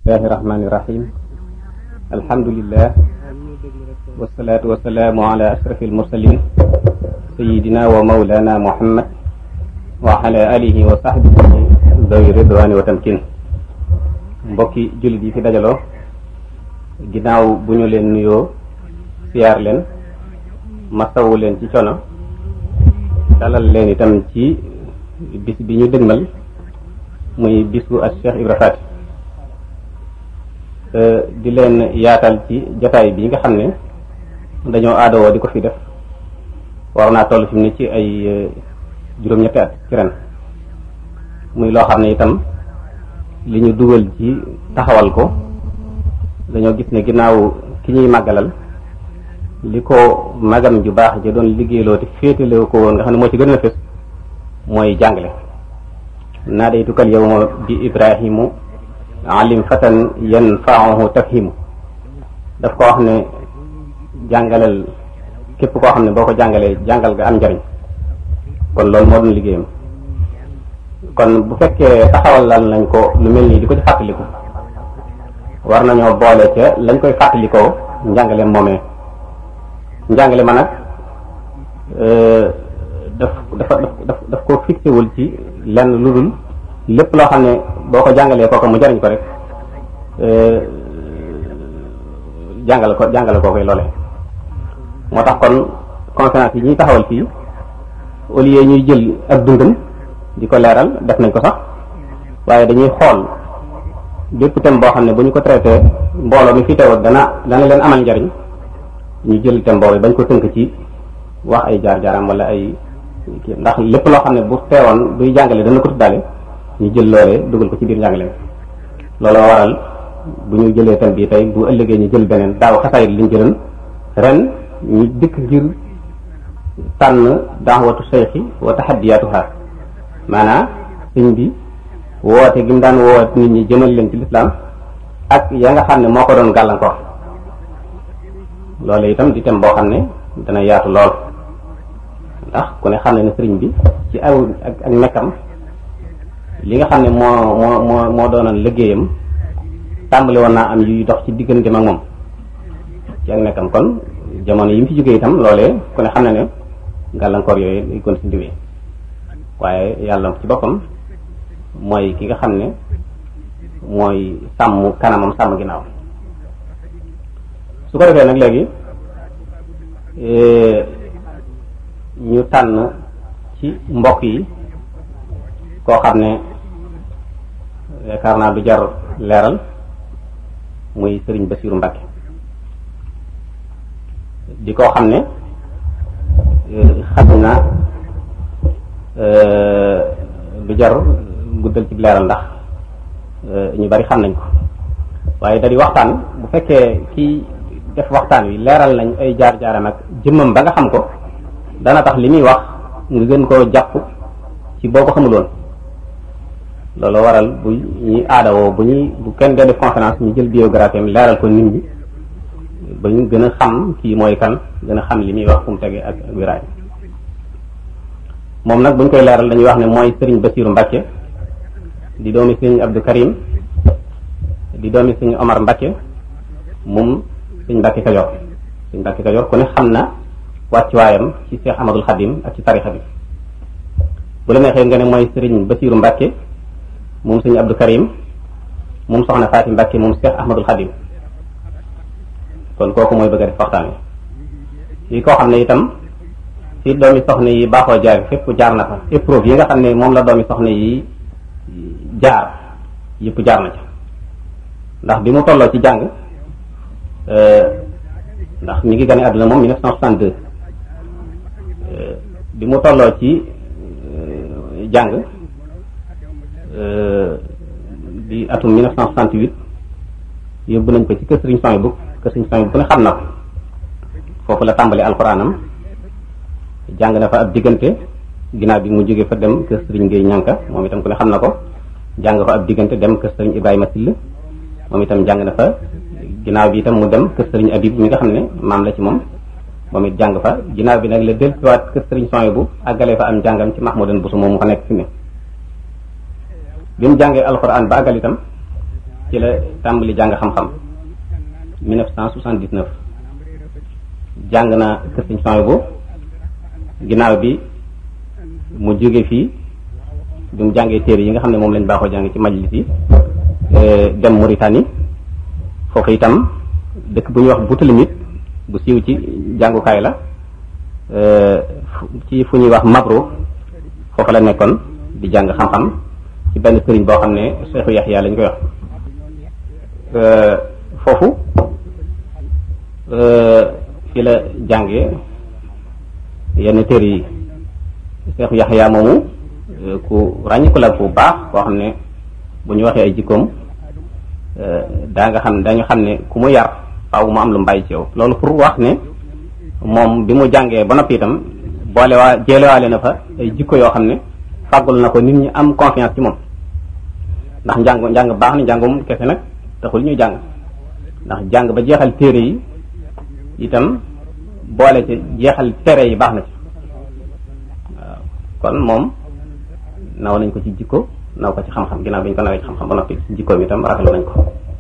bismillahi rahmani rahim alhamdulillah wasalaatu wasalaamu ala ashrafi almursalin sayidina wa maulana muhammad wa ala alihi wa sahbihi dawi ridwani wa tamkin mbokki jullit yi fi dajaloo ginnaaw bu ñu leen nuyoo siyaar leen masawu leen ci coono dalal leen itam ci bis bi ñu dëgmal muy bisu ak Cheikh Ibra Faty di leen yaatal ci jotaay bi nga xam ne dañoo aadawoo di ko fi def war naa toll fi mu ne ci ay juróom-ñetti at ci ren muy loo xam ne itam li ñu dugal ci taxawal ko dañoo gis ne ginnaaw ki ñuy màggalal li ko magam ju baax ja doon liggéeyloo te féetale ko woon nga xam ne moo ci gën a fës mooy jàngale naadaytukal yawma bi ibrahimu alim fatan yanfaahu tafhimu daf ko wax ne jàngalal képp koo xam ne boo ko jàngalee jàngal nga am njariñ kon loolu moo doon liggéeyam kon bu fekkee taxawal lan lañ ko lu mel nii di ko ci fàttaliku war nañoo boole ca lañ koy fàttalikoo njàngale moomee njàngale ma nag daf dafa daf daf ko fixé wul ci lenn lu dul lépp loo xam ne boo ko jàngalee kooku mu jariñ ko rek jàngale ko jàngale koo koy loole moo tax kon conférence yi ñuy taxawal fii au lieu ñuy jël ak dundam di ko leeral def nañ ko sax waaye dañuy xool bépp thème boo xam ne bu ñu ko traité mbooloo mi fi teewut dana dana leen amal njariñ ñu jël thème boobu bañ ko tënk ci wax ay jaar-jaaram wala ay kii ndax lépp loo xam ne bu teewoon buy jàngale dana ko tuddaale ñu jël loolee dugal ko ci biir njàngale looloo waral bu ñu jëlee thème bii tey bu ëllëgee ñu jël beneen daaw xasaayit liñ jëloon ren ñu dikk ngir tànn daawatu seyxi wa taxaddiyaatuha maanaam sëñ bi woote gi mu daan woote nit ñi jëmal leen ci lislaam ak ya nga xam ne moo ko doon gàllankoor loolu itam di thème boo xam ne dana yaatu lool ndax ku ne xam ne ne sëriñ bi ci aw ak ak nekkam li nga xam ne moo moo moo moo doonoon liggéeyam tàmbali woon naa am yuy dox ci diggante ak moom ci ak nekkam kon jamono yi mu fi jógee itam loolee ku ne xam ne ne gàllankoor yooyu day kon si ndiwee waaye yàlla ci boppam mooy ki nga xam ne mooy sàmm kanamam sàmm ginnaaw su ko defee nag léegi ñu tànn ci mbokk yi koo xam ne yaakaar naa du jar leeral muy sëriñ Basiiru Mbàkke di koo xam ne xam na du jar guddal ci leeral ndax ñu bari xam nañ ko waaye da di waxtaan bu fekkee kii def waxtaan wi leeral nañ ay jaar-jaaram ak jëmmam ba nga xam ko dana tax li muy wax nga gën koo jàpp ci boo ko xamuloon loolu waral bu ñuy aadawoo bu ñuy bu kenn dee def conférence ñu jël biographie am leeral ko nit ñi ba ñu gën a xam kii mooy kan gën a xam li muy wax fu mu tege ak ak wiraay moom nag bu ñu koy leeral dañuy wax ne mooy sëriñ Basiiru Mbàkke di doomi sëriñ Abdou Karim di doomi sëriñ Omar Mbàkke moom sëriñ Mbàkke Kajoor sëriñ Mbàkke Kajoor ku ne xam na wàccuwaayam ci Cheikh Ahmadul Xadim ak ci tarixa bi bu la neexee nga ne mooy sëriñ Basiiru Mbàkke moom sëriñ Abdou Karim moom soxna Faati Mbàkke moom Cheikh Ahmadul Xadim kon kooku mooy bëgg a def waxtaan wi yi koo xam ne itam ci doomi soxna yi baaxoo jaar fépp jaar na fa épreuve yi nga xam ne moom la doomi soxna yi jaar yëpp jaar na ca ndax bi mu tolloo ci jàng ndax mi ngi gane àdduna moom 1962 bi mu tolloo ci jàng di atum 1968 yóbbu nañ ko ci kër Sëriñ Soy bu kër Sëriñ Soy bu ku ne xam na ko foofu la tàmbali alxuraanam jàng na fa ab diggante ginnaaw bi mu jógee fa dem kër Sëriñ Géey ñànka moom itam ku ne xam na ko jàng fa ab diggante dem kër Sëriñ Ibrahima Sill moom itam jàng na fa ginnaaw bi itam mu dem kër Sëriñ Abib mi nga xam ne maam la ci moom moom it jàng fa ginnaaw bi nag la dellusiwaat kër Sëriñ Soy bu àggalee fa am jàngam ci Mahmoudan Bousso moom mu fa nekk fi ne bi mu jàngee alxuraan ba àggal itam ci la tàmbali jàng xam-xam 1979 jàng na kër Sëñ Souhaïbou ginnaaw bi mu jóge fii bi mu jàngee téere yi nga xam ne moom lañ baaxoo jàng ci majlis yi dem Mauritanie foofu itam dëkk bu ñuy wax Boutilimit bu siiw ci jàngukaay la ci fu ñuy wax Mabro foofu la nekkoon di jàng xam-xam ci benn sëriñ boo xam ne Seexu Yaxya lañ koy wax foofu fi la jàngee yenn téere yi Seexu Yaxya moomu ku ràññiku la bu baax koo xam ne bu ñu waxee ay jikkoom daa nga xam dañu xam ne ku mu yar faaw mu am lu mbàyyi ci yow loolu pour wax ne moom bi mu jàngee ba noppi itam boole waa jeelewaale na fa ay jikko yoo xam ne fàggul na ko nit ñi am confiance ci moom ndax njàng njàng baax na njàngum kese nag taxul ñuy jàng ndax jàng ba jeexal téere yi itam boole ci jeexal tere yi baax na ci waaw kon moom naw nañ ko ci jikko naw ko ci xam-xam ginnaaw bi ñu ko nawee ci xam-xam ba noppi jikkoom itam rafetlu nañ ko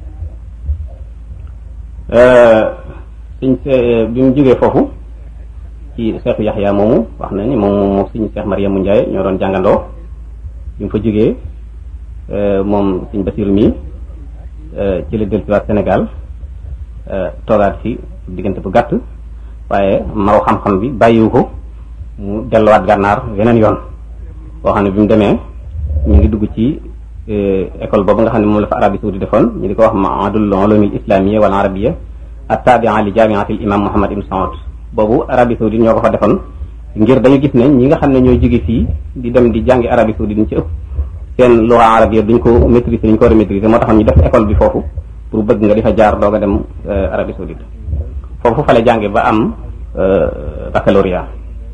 suñ bi mu jógee foofu ci seexu yaxya moomu wax na ni moom moom suñu seex mariamu Ndiaye ñoo doon jàngandoo bi mu fa jógee moom suñ basiru mi ci la dellusiwaat Sénégal toogaat fi diggante bu gàtt waaye maw xam-xam bi bàyyiwu ko mu delluwaat gànnaar weneen yoon boo xam ne bi mu demee ñu ngi dugg ci école boobu nga xam ne moom la fa Arabie Saoudite defoon ñu di ko wax maadul ulumil islamiyya wal arabiyya at-tabi'a li jami'atil imam Muhammad ibn Saoud boobu Arabie Saoudite ñoo ko fa defoon ngir dañu gis ne ñi nga xam ne ñooy jóge fii di dem di jàngi Arabie Saoudite ñu ci ëpp seen lugha arabiyya duñ ko maîtriser duñ ko war a maîtriser moo taxoon ñu def école bi foofu pour bëgg nga di fa jaar doog a dem Arabie Saoudite foofu fa la jànge ba am baccalauréat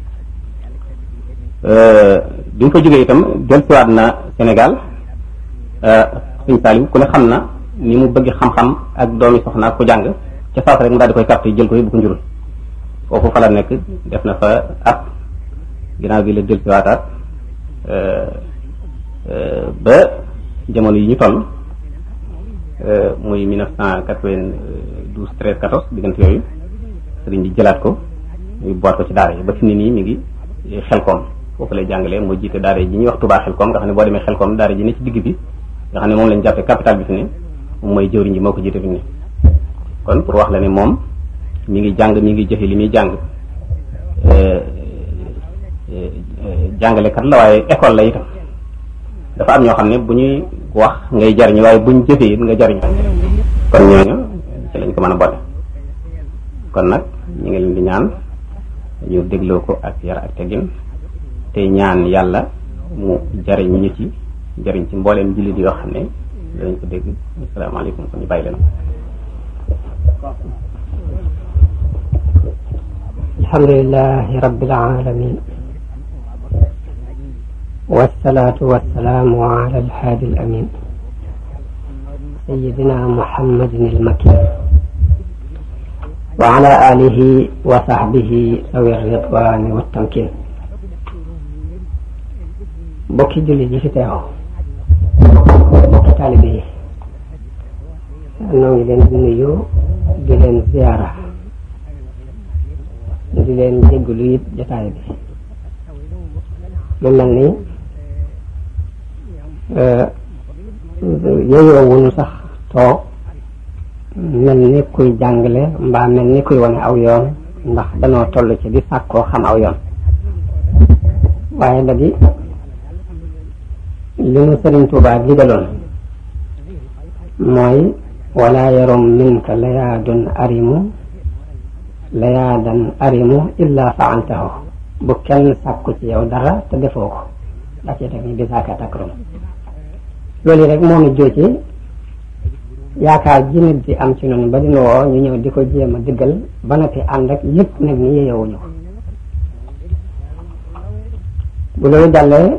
bi mu fa jógee itam dellusiwaat na Sénégal sëñ Saliou ku ne xam na ni mu bëgg xam-xam ak doomi soxna ak ku jàng ca saas rek mu daal di koy carte jël ko yóbbu ko njurul foofu fa la nekk def na fa at ginnaaw bi la dellusiwaataat ba jamono yi ñu toll muy mille neuf cent quatre-vingt-douze treize quatorze diggante yooyu sëriñ bi jëlaat ko ñu boot ko ci daara yi ba fi ni nii mi ngi xelkoom foofu lay jàngalee moo jiite daara ji ñuy wax Touba xelkoom nga xam ne boo demee xelkoom daara ji ne ci digg bi nga xam ne moom lañ jàppee capital bi fi ne moom mooy jëwriñ ji moo ko jiite fi ne kon pour wax la ne moom mi ngi jàng mi ngi jëfe li muy jàng jàngalekat la waaye école la itam dafa am ñoo xam ne bu ñuy wax ngay jariñ waaye buñ jëfee it nga jariñ kon ñooñu ci lañ ko mën a boole kon nag ñu ngi leen di ñaan ñu dégloo ko ak yar ak teggin te ñaan yàlla mu jariñ ñu ci jariñ ci mbooleem jullit yoo xam ne danañ ko dégg asalaamaaleykum kon ñu bàyyi leen alhamdulilahi rabbil alamin والصلاة والسلام على الهادي الأمين سيدنا محمد المكين وعلى آله وصحبه ذوي الرضوان والتمكين bokki jullit yi fi teew bokki taalibe yi noo ngi leen di nuyu di leen ziyaara di leen jéggalu it jotaay bi mu mel ni yeyoo wuñu sax toog mel ni kuy jàngale mbaa mel ni kuy wane aw yoon ndax danoo toll ci di sàkkoo xam aw yoon waaye da di li nu Sëriñ Tuubaa digaloon mooy wala yarom minka layaadun arimu layaadan arimu illa faaltahu bu kenn sàkku ci yow dara te defoo ko daa cee teg ni bisaaka takrum loolu rek moo nu jóoci yaakaar ji nit di am ci noonu ba dina woo ñu ñëw di ko jéem a diggal ba noppi ànd ak yëpp nag ni yeyewuñu ko bu loolu jàllee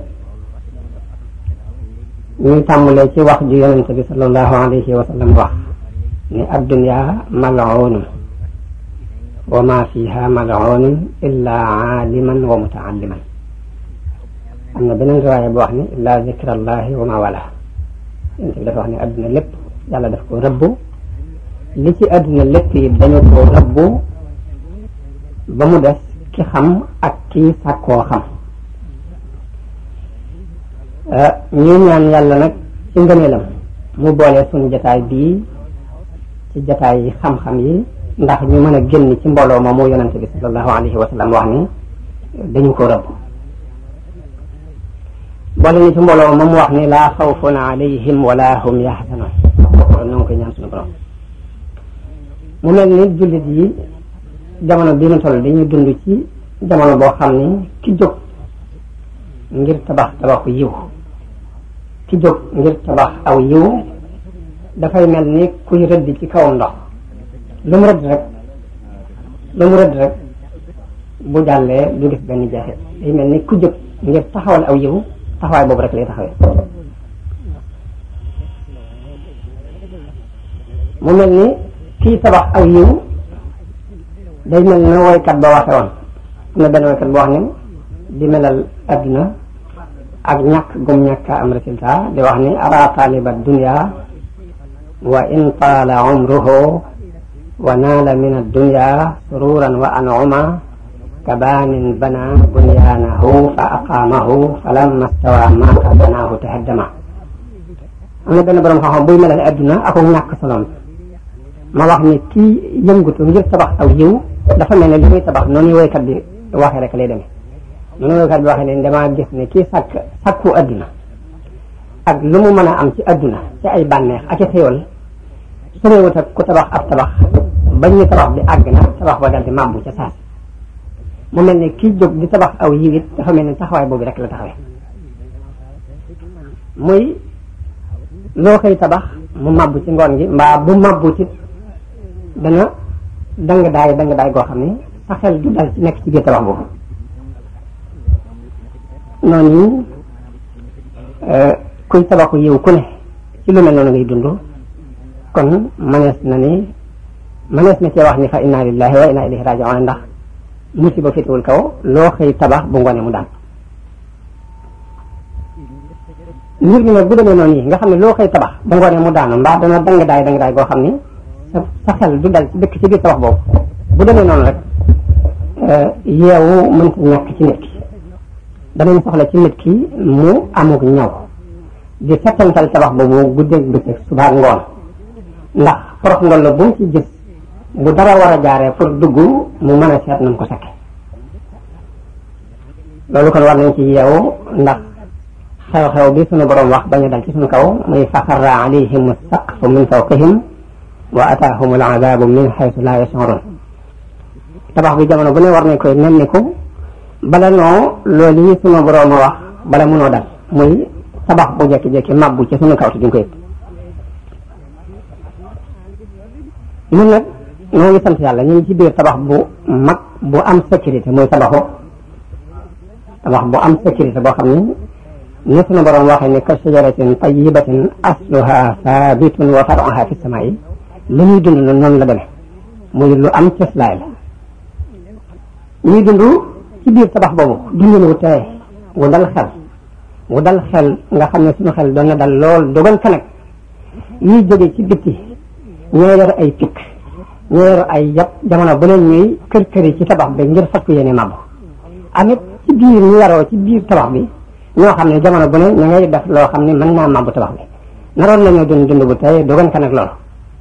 ñuy tàmmulee ci wax ju yonente bi sallallahu alayhi wa sallam wax ni addunya mal'unun wa ma fiha mal'unun illa aaliman wa mutaalliman am na beneen riwaaya bu wax ni illa zikrallahi wa ma wala yonente bi dafa wax ne adduna lépp yàlla daf ko rëbb li ci àdduna lépp yi dañu ko rëbb ba mu des ki xam ak kii sàkkoo xam ñuy ñaan yàlla nag ci ngëneelam mu boole suñu jataay bii ci jataay yi xam-xam yi ndax ñu mën a génn ci mbooloo ma mu yonente bi sallallahu alayhi wa sallam wax ni dañu ko rëbb boole ñu ci mbooloo ma mu wax ni laa xawfun alayhim wala hum yaxzanun loolu noo ngi koy ñaan suñu borom mu mel ni jullit yi jamono bi ñu toll dañuy dund ci jamono boo xam ni ki jóg ngir tabax tabaxu yiw ki jóg ngir tabax aw yiw dafay mel ni kuy rëdd ci kawam ndox lu mu rëdd rek lu mu rëdd rek bu jàllee du gis benn jeexit day mel ni ku jóg ngir taxawal aw yiw taxawaay boobu rek lay taxawee mu mel ni kii tabax aw yiw day mel na woykat ba waxe woon am na benn woykat boo wax ne di melal adduna ak ñàkk gum ñàkk am résultat di wax ni ara taliba dunia wa in taala umruhu wa naala min addunya sururan wa an'uma kabaanin bana bunyaanahu fa aqaamahu fa lamma stawa maaka banaahu tahaddama am na benn borom xam-xam buy melal adduna ak ñàkk solom ma wax ni kii yëngutu ngir tabax aw yiw dafa mel ne li muy tabax noonu woykat bi waxee rek lay demee noonu woykat bi waxee ne damaa gis ne kii sàkk sàkku adduna ak lu mu mën a am ci adduna ci ay bànneex ak i xéwal sorewut ak ku tabax ab tabax bañ ñu tabax bi àgg na tabax ba dal di màbbu ca saasi mu mel ne kii jóg di tabax aw yiw it dafa mel ne taxawaay boobu rek la taxawee muy loo koy tabax mu màbbu ci ngoon gi mbaa bu màbbu ci dana dang daay dang daay goo xam ne sa xel du dal ci nekk ci biir tabax boobu noonu kuy tabaxu yiw ku ne ci lu mel noonu ngay dund kon manees na ni manees na cee wax ni fa inna lillahi wa inna ilayhi raji'un ndax musiba féetewul kaw loo xëy tabax bu ngoonee mu daan mbir mi nag bu demee noonu yi nga xam ne loo xëy tabax bu ngoonee mu daanu mbaa dana dang daay dang daay goo xam ni sa sa xel du dal ci dëkk ci biir tabax boobu bu demee noonu rek yeewu mënta ñàkk ci nit ki danañ soxla ci nit ki mu amuk ñaw di settantal tabax boobu guddeeg bëccëg suba ngoon ndax porox ngol la bu mu ci gis bu dara war a jaaree pour dugg mu mën a seet na mu ko sekke loolu kon war nañ ci yeewu ndax xew-xew bi sunu borom wax bañu dal ci sunu kaw muy faxarra alayhim saqfu min fawqihim wa ataahum al azabu min xaytu la yashurun tabax bi jamono bu ne war nañ koy nemmiku bala noo loolu yi sunu borom wax bala munoo dal muy tabax bu jekki-jekki mabbu ci sunu kaw te duñ ko yëg ñun nag ñoo ngi sant yàlla ñu ngi ci biir tabax bu mag bu am sécurité muy tabaxu tabax bu am sécurité boo xam ni ni sunu borom waxee ni ka shajaratin tayyibatin asluha sabitun wa faruha fi samaa'i li ñuy dund na noonu la demee muy lu am cëslaay la ñuy dund ci biir tabax boobu dundin wu teye wu dal xel wu dal xel nga xam ne suñu xel doon na dal lool dogal ka nag yiy jóge ci bitti ñoo yor ay pikk ñoo yor ay yat jamono bu leen ñuy kër këri ci tabax bi ngir fas ko yéene màbb amit ci biir ñu yaroo ci biir tabax bi ñoo xam ne jamono bu ne ñu ngay def loo xam ne mën naa màbb tabax bi naroon nañoo dund dund bu tey dogan ka nag loolu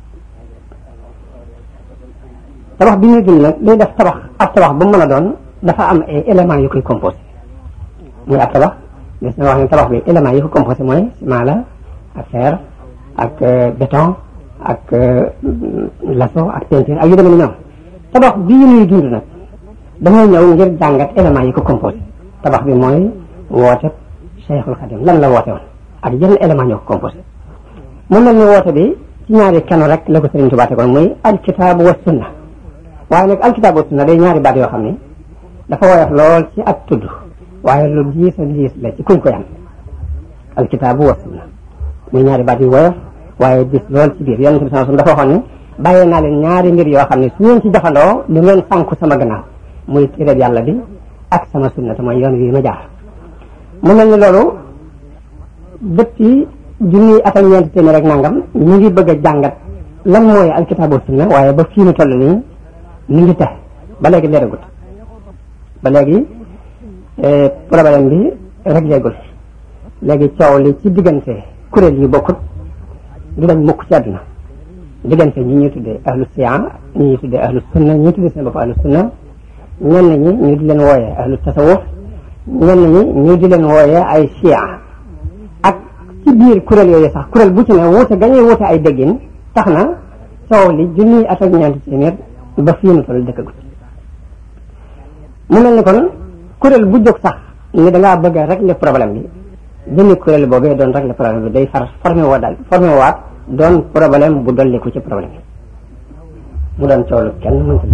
tabax bi ñuy dund nag day def tabax ab tabax bu mu mën a doon dafa am ay éléments yu koy composé muy ab tabax des na wax ne tabax bi éléments yi ko composé mooy ciment la ak fer ak béton ak laso ak peinture ak yu demee ni ñoom tabax bii ñuy dund nag dañoo ñëw ngir jàngat éléments yi ko composé tabax bi mooy woote Cheikhul Khadim lan la woote woon ak yenn éléments ñoo ko composé mu mel ni woote bi ci ñaari kenu rek la ko Sëriñ Tuubaa tegoon muy alkitaabu wa sunna waaye nag alkitaabu wa sunna day ñaari baat yoo xam ni dafa woyof lool ci ak tudd waaye lu diis a diis la ci kuñ ko yam alkitaabu wa sunna muy ñaari baat yu woyof waaye diis lool ci biir yonente bi sallallahu alayhi wasallam dafa waxoon ni bàyyee naa leen ñaari mbir yoo xam ne su ngeen ci jafandoo du ngeen sànku sama gannaaw muy téereb yàlla bi ak sama sunna te mooy yoon wi ma jaar mu mel ni loolu depuis junni at ak ñeenti téeméer rek nangam ñu ngi bëgg a jàngat lan mooy alkitaabu sunna waaye ba fii nu toll nii ñu ngi tax ba léegi leeragut ba léegi problème bi réglégul léegi coow li ci diggante kuréel yu bokkut du dañ mukk ci àdduna diggante ñi ñuy tuddee ahlu siya ñi ñuy tuddee ahlu sunna ñi ñuy tuddee seen bopp ahlu sunna ñenn ñi ñu di leen wooyee ahlu tasawuf ñenn ñi ñu di leen wooyee ay siya ak ci biir kuréel yooyu sax kuréel bu ci ne wuute gañuy wuute ay déggin tax na coow li junniy at ak ñeenti téeméer ba fii nu toll dëkkagut mu mel ni kon kuréel bu jóg sax ni da ngaa bëgg a régler problème bi jëmmi kuréel boobee doon régler problème bi day far formé woo daal formé waat doon problème bu dolliku ci problème bi mu doon coow lu kenn mënta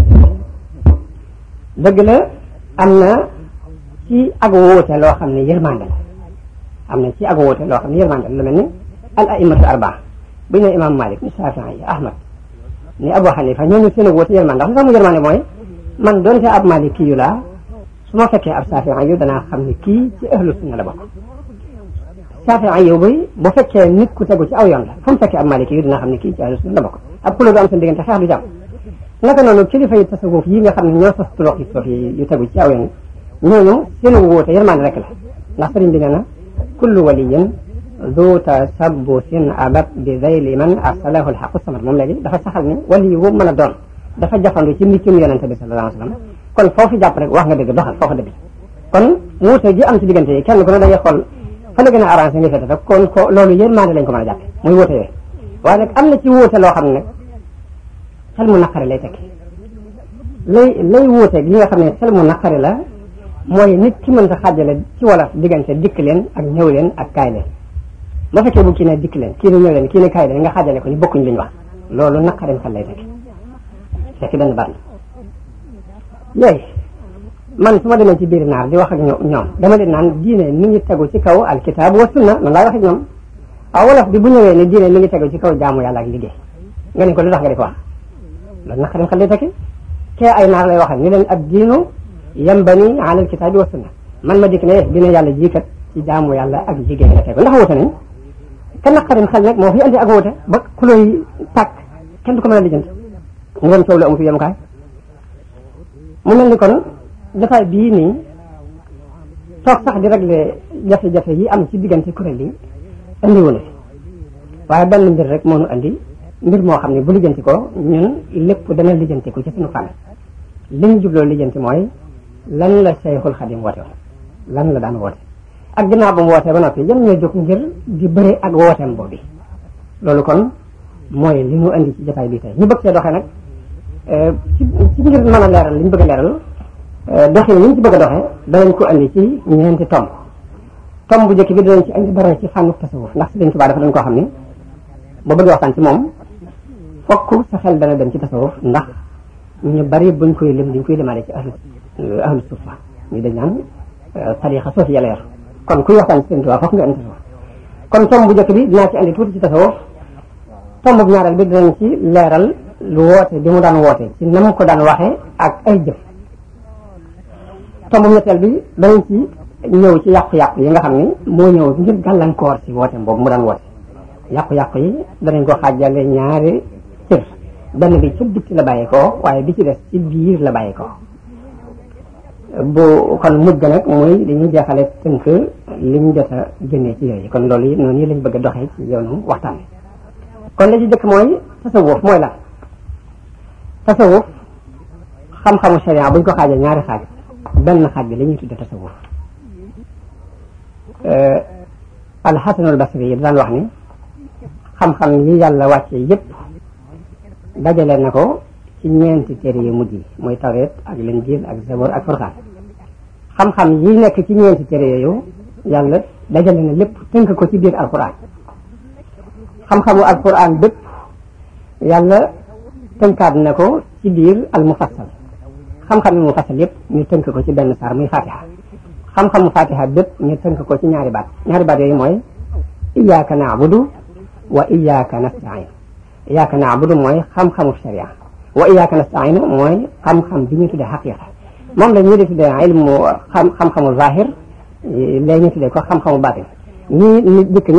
dëgg la am na ci ak wóote loo xam ne yërmande la am na ci ak wóote loo xam ne yërmande la lu mel ni al aimatu arbaa bu ñu ne imam malik ni shafii yi ahmad ni abu xanifa ñooñu seen ak wóote yërmande ndax li tax mu yërmande mooy man doonte ab maliki yu laa su ma fekkee ab shafii yu danaa xam ne kii ci ahlu sunna la bokk shafii yu bi bu fekkee nit ku tegu ci aw yoon la fu mu fekkee ab maliki yu dina xam ne kii ci ahlu sunna la bokk ab xuloo du am seen diggante xeex du jàmm naka noonu kilifa yi tasawuf yi nga xam ne ñoo sos turox yi sof yi yu tegu ci aw yoon ñooñu seen wóote yërmande rek la ndax sëriñ bi nee na kullu waliyin du tasabbusin abat bi zayli man arsalahu alxaqu samad moom léegi dafa saxal ni wali yi mën a doon dafa jafandu ci mbiccum yonente bi sallallahu alayhi wa sallam kon foofu jàpp rek wax nga dëgg doxal foofu dëgg kon wuute gi am ci diggante yi kenn ku ne da ngay xool fa la gën a arrangé nga fete rek kon ko loolu yërmande lañ ko mën a jàppe muy wuute yooyu waaye nag am na ci wuute loo xam ne nag xel mu naqari lay tekki lay lay wuute gi nga xam ne xel mu naqari la mooy nit ki mën ta xaajale ci wolof diggante dikk leen ak ñëw leen ak kaay leen ba fekkee bu kii ne dikk leen kii ne ñëw leen kii ne kaay leen nga xaajale ko ni bokkuñ liñ wax loolu naqarim xel lay tekki fekk benn baat yooyu man su ma demee ci biir naar di wax ak ñoom dama leen naan diine mi ngi tegu ci kaw alkitaab wa sunna noonu laay wax ak ñoom waaw wolof bi bu ñëwee ne diine mi ngi tegu ci kaw jaamu yàlla ak liggéey nga ne ko lu tax nga di ko wax loolu naqarim xel lay tekki kee ay naar lay waxal ni leen ab diinu yambani ala alkitaabi wa sunna man ma dikk ne dina yàlla jiikat ci jaamu yàlla ak liggéey la tegu ndax wute nañ ka naqarim xel nag moo fi andi ak wute ba kulóoy tàkk kenn du ko mën a lijjanti mu doon coow lu amu fi yemukaay mu mel ni kon dafay bii nii toog sax di régler jafe-jafe yi am ci diggante kuréel yi andi wu na fi waaye benn mbir rek moo nu andi mbir moo xam ne bu lijjanti ko ñun lépp dana lijjanti ko ci suñu fànn li ñu jubloo lijjanti mooy lan la Cheikhul Khadim woote woon lan la daan woote ak ginnaaw ba mu wootee ba noppi yan ñoo jóg ngir di bëre ak wooteem boobu loolu kon mooy li mu andi ci jotaay bi tey ñu bëgg see doxee nag ci ci ngir mën a leeral li ñu bëgg a leeral doxin li ñu ci bëgg a doxee danañ ko andi ci ñeenti tomb tomb bu njëkk bi danañ ci andi dara ci fànnu tasawuf ndax Sëriñ Tuubaa dafa dañ koo xam ni boo bëgg waxtaan ci moom fokk sa xel dana dem ci tasawuf ndax ñu bari buñ koy lim dañ koy limaale ci ahlu ahlu sufa ñu dañ naan tarixa soofi yàlla yor kon kuy waxtaan ci Sëriñ Tuubaa fokk nga andi tasawuf kon tomb bu njëkk bi dinaa ci andi tuuti ci tasawuf tomb bu ñaareel bi dinañ ci leeral lu woote bi mu daan woote ci na mu ko daan waxee ak ay jëf tomb ñetteel bi danañ ci ñëw ci yàqu-yàqu yi nga xam ni moo ñëw ngir gàllankoor ci woote boobu mu daan woote yàqu-yàqu yi danañ ko xaajale ñaari cër benn bi ci bitti la bàyyee ko waaye bi ci des ci biir la bàyyee ko bu kon mujj ga nag muy dañuy jeexale tënk liñ jot a génnee ci yooyu kon loolu yi noonu yi lañ bëgg a doxee ci yoonu waxtaan bi kon la ci jëkk mooy tasawuf mooy lan tasawuf xam-xamu sharia buñ ko xaajee ñaari xaaj benn xaaj bi la ñuy tudde tasawuf alxasanul basri yi daan wax ni xam-xam yi yàlla wàcce yépp dajale na ko ci ñeenti téere yu mujj yi mooy tawreet ak linjiil ak zabor ak furqaan xam-xam yi nekk ci ñeenti téere yooyu yàlla dajale na lépp tënk ko ci biir alquran xam-xamu alquran bépp yàlla tënkaat na ko ci biir al mufassal xam-xam yi mufassal yépp ñu tënk ko ci benn saar muy fatiha xam-xamu fatiha bépp ñu tënk ko ci ñaari baat ñaari baat yooyu mooy iyyaka na'budu wa iyyaka nasta'in iyyaka na'budu mooy xam-xamu sharia wa iyyaka nasta'in mooy xam-xam bi ñu tuddee xaqiqa moom la ñu di tuddee ilmu xam xam-xamu zahir léegi ñu tuddee ko xam-xamu baatin ñii nit dikk ni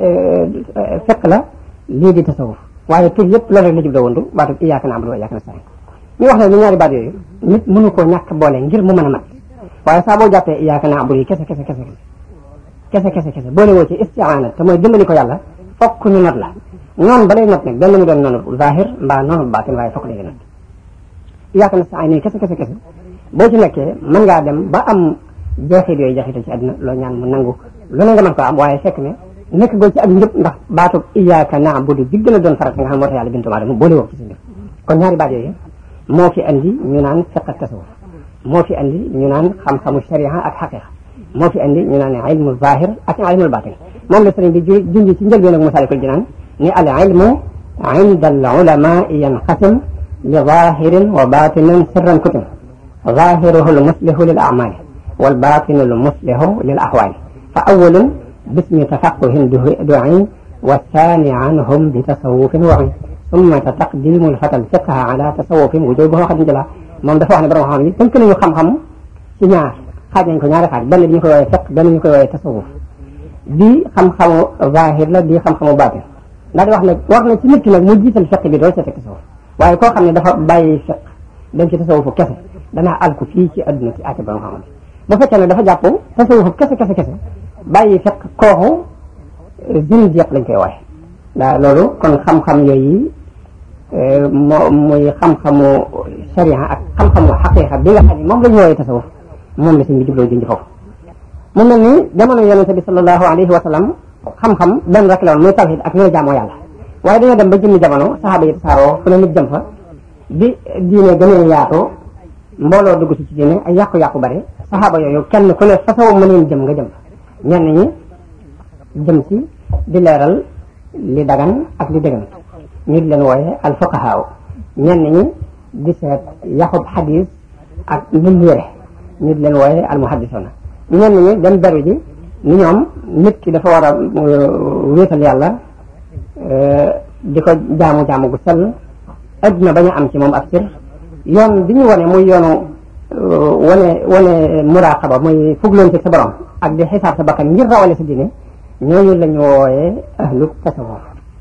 fekk la lii di tasawuf waaye tur yëpp loolu rek la jubloo woon du baatu iyyaka na'budu wa iyyaka nasta'in ñu wax ne ni ñaari baat yooyu nit mënu koo ñàkk boole ngir mu mën a mat waaye saa boo jàppee iyyaka na'budu yi kese kese kese kese kese kese boole woo ci isti'aana te mooy dimbali ko yàlla fokk ñu not la noonu ba lay not nag benn mu doon noonu zahir mbaa noonu baatin waaye fokk lay not iyyaka nasta'in yi kese kese kese boo ci nekkee mën ngaa dem ba am jeexit yooyu jeexite ci àdduna loo ñaan mu nangu lu ne nga mën ko am waaye fekk ne nekk goo ci ak njëb ndax baatu iyyaka na'budu bi gën a doon farat nga xam moo tax yàlla bintu aadama boole woo ci sa njëb kon ñaari baat yooyu moo fi andi ñu naan fiqh ak tasawuf moo fi andi ñu naan xam-xamu sharia ak xaqiqa moo fi andi ñu naan ilmu zahir ak ilmu batin moom la sëriñ bi ju junj ci njëlbeen ak Masaalikul Jinaan ni al ilmu inda al ulama yanqasim li zahirin wa batinin sirran kutim zahiruhu al muslihu lil a'mali wal batinu al muslihu lil ahwali fa awwalun bismi tafaqquhin du'in wa thani anhum bi tasawufin wa'in summa taqdimu al fata al fiqha ala tasawufin wujubuhu qad jala moom dafa wax ne borom xam yi tënk nañu xam-xam ci ñaar xaaj nañ ko ñaari xaaj benn bi ñu koy woowee fiq benn ñu koy woowee tasawuf bii xam-xamu zahir la bii xam-xamu baatin ndax di wax ne war na ci nit ki nag mu jiital fiq bi dool ca teg tasawuf waaye koo xam ne dafa bàyyi fiq dem ci tasawufu kese danaa alku fii ci adduna ci àtte borom xam bu fekkee ne dafa jàpp tasawufu kese kese kese bàyyi fiq kooku zindiq lañ koy wooye daa loolu kon xam-xam yooyu moo muy xam-xamu sharia ak xam-xamu xaqiqa bi nga xam ne moom la ñu wooyee tasawuf moom la sëñ bi jubloo junj foofu mu mel ni jamono yonente bi sallallahu alayhi wa sallam xam-xam benn rek la woon muy tawhid ak ñooy jaamoo yàlla waaye dañoo dem ba jëmmi jamono saxaaba yi tasaaroo fu ne nit jëm fa bi diine gën a yaatoo mbooloo dugg ci ci diine ay yàqu-yàqu bare saxaaba yooyu kenn ku ne façon mëneen jëm nga jëm fa ñenn ñi jëm ci di leeral li dagan ak li dëggan ñu di leen wooye al fuqahaa ñenn ñi di seet yaxub xadis ak lim wére ñu di leen wooye al muhaddisuna ñenn ñi dem beru ji ni ñoom nit ki dafa war a wéetal yàlla di ko jaamu-jaamu gu sell adduna bañ a am ci moom ak cër yoon bi ñu wane muy yoonu wane wane muraqaba muy fugloonte sa borom ak di xisaab sa bakkan ngir rawale sa diine ñooñu la ñu wooye ahlu tasawuf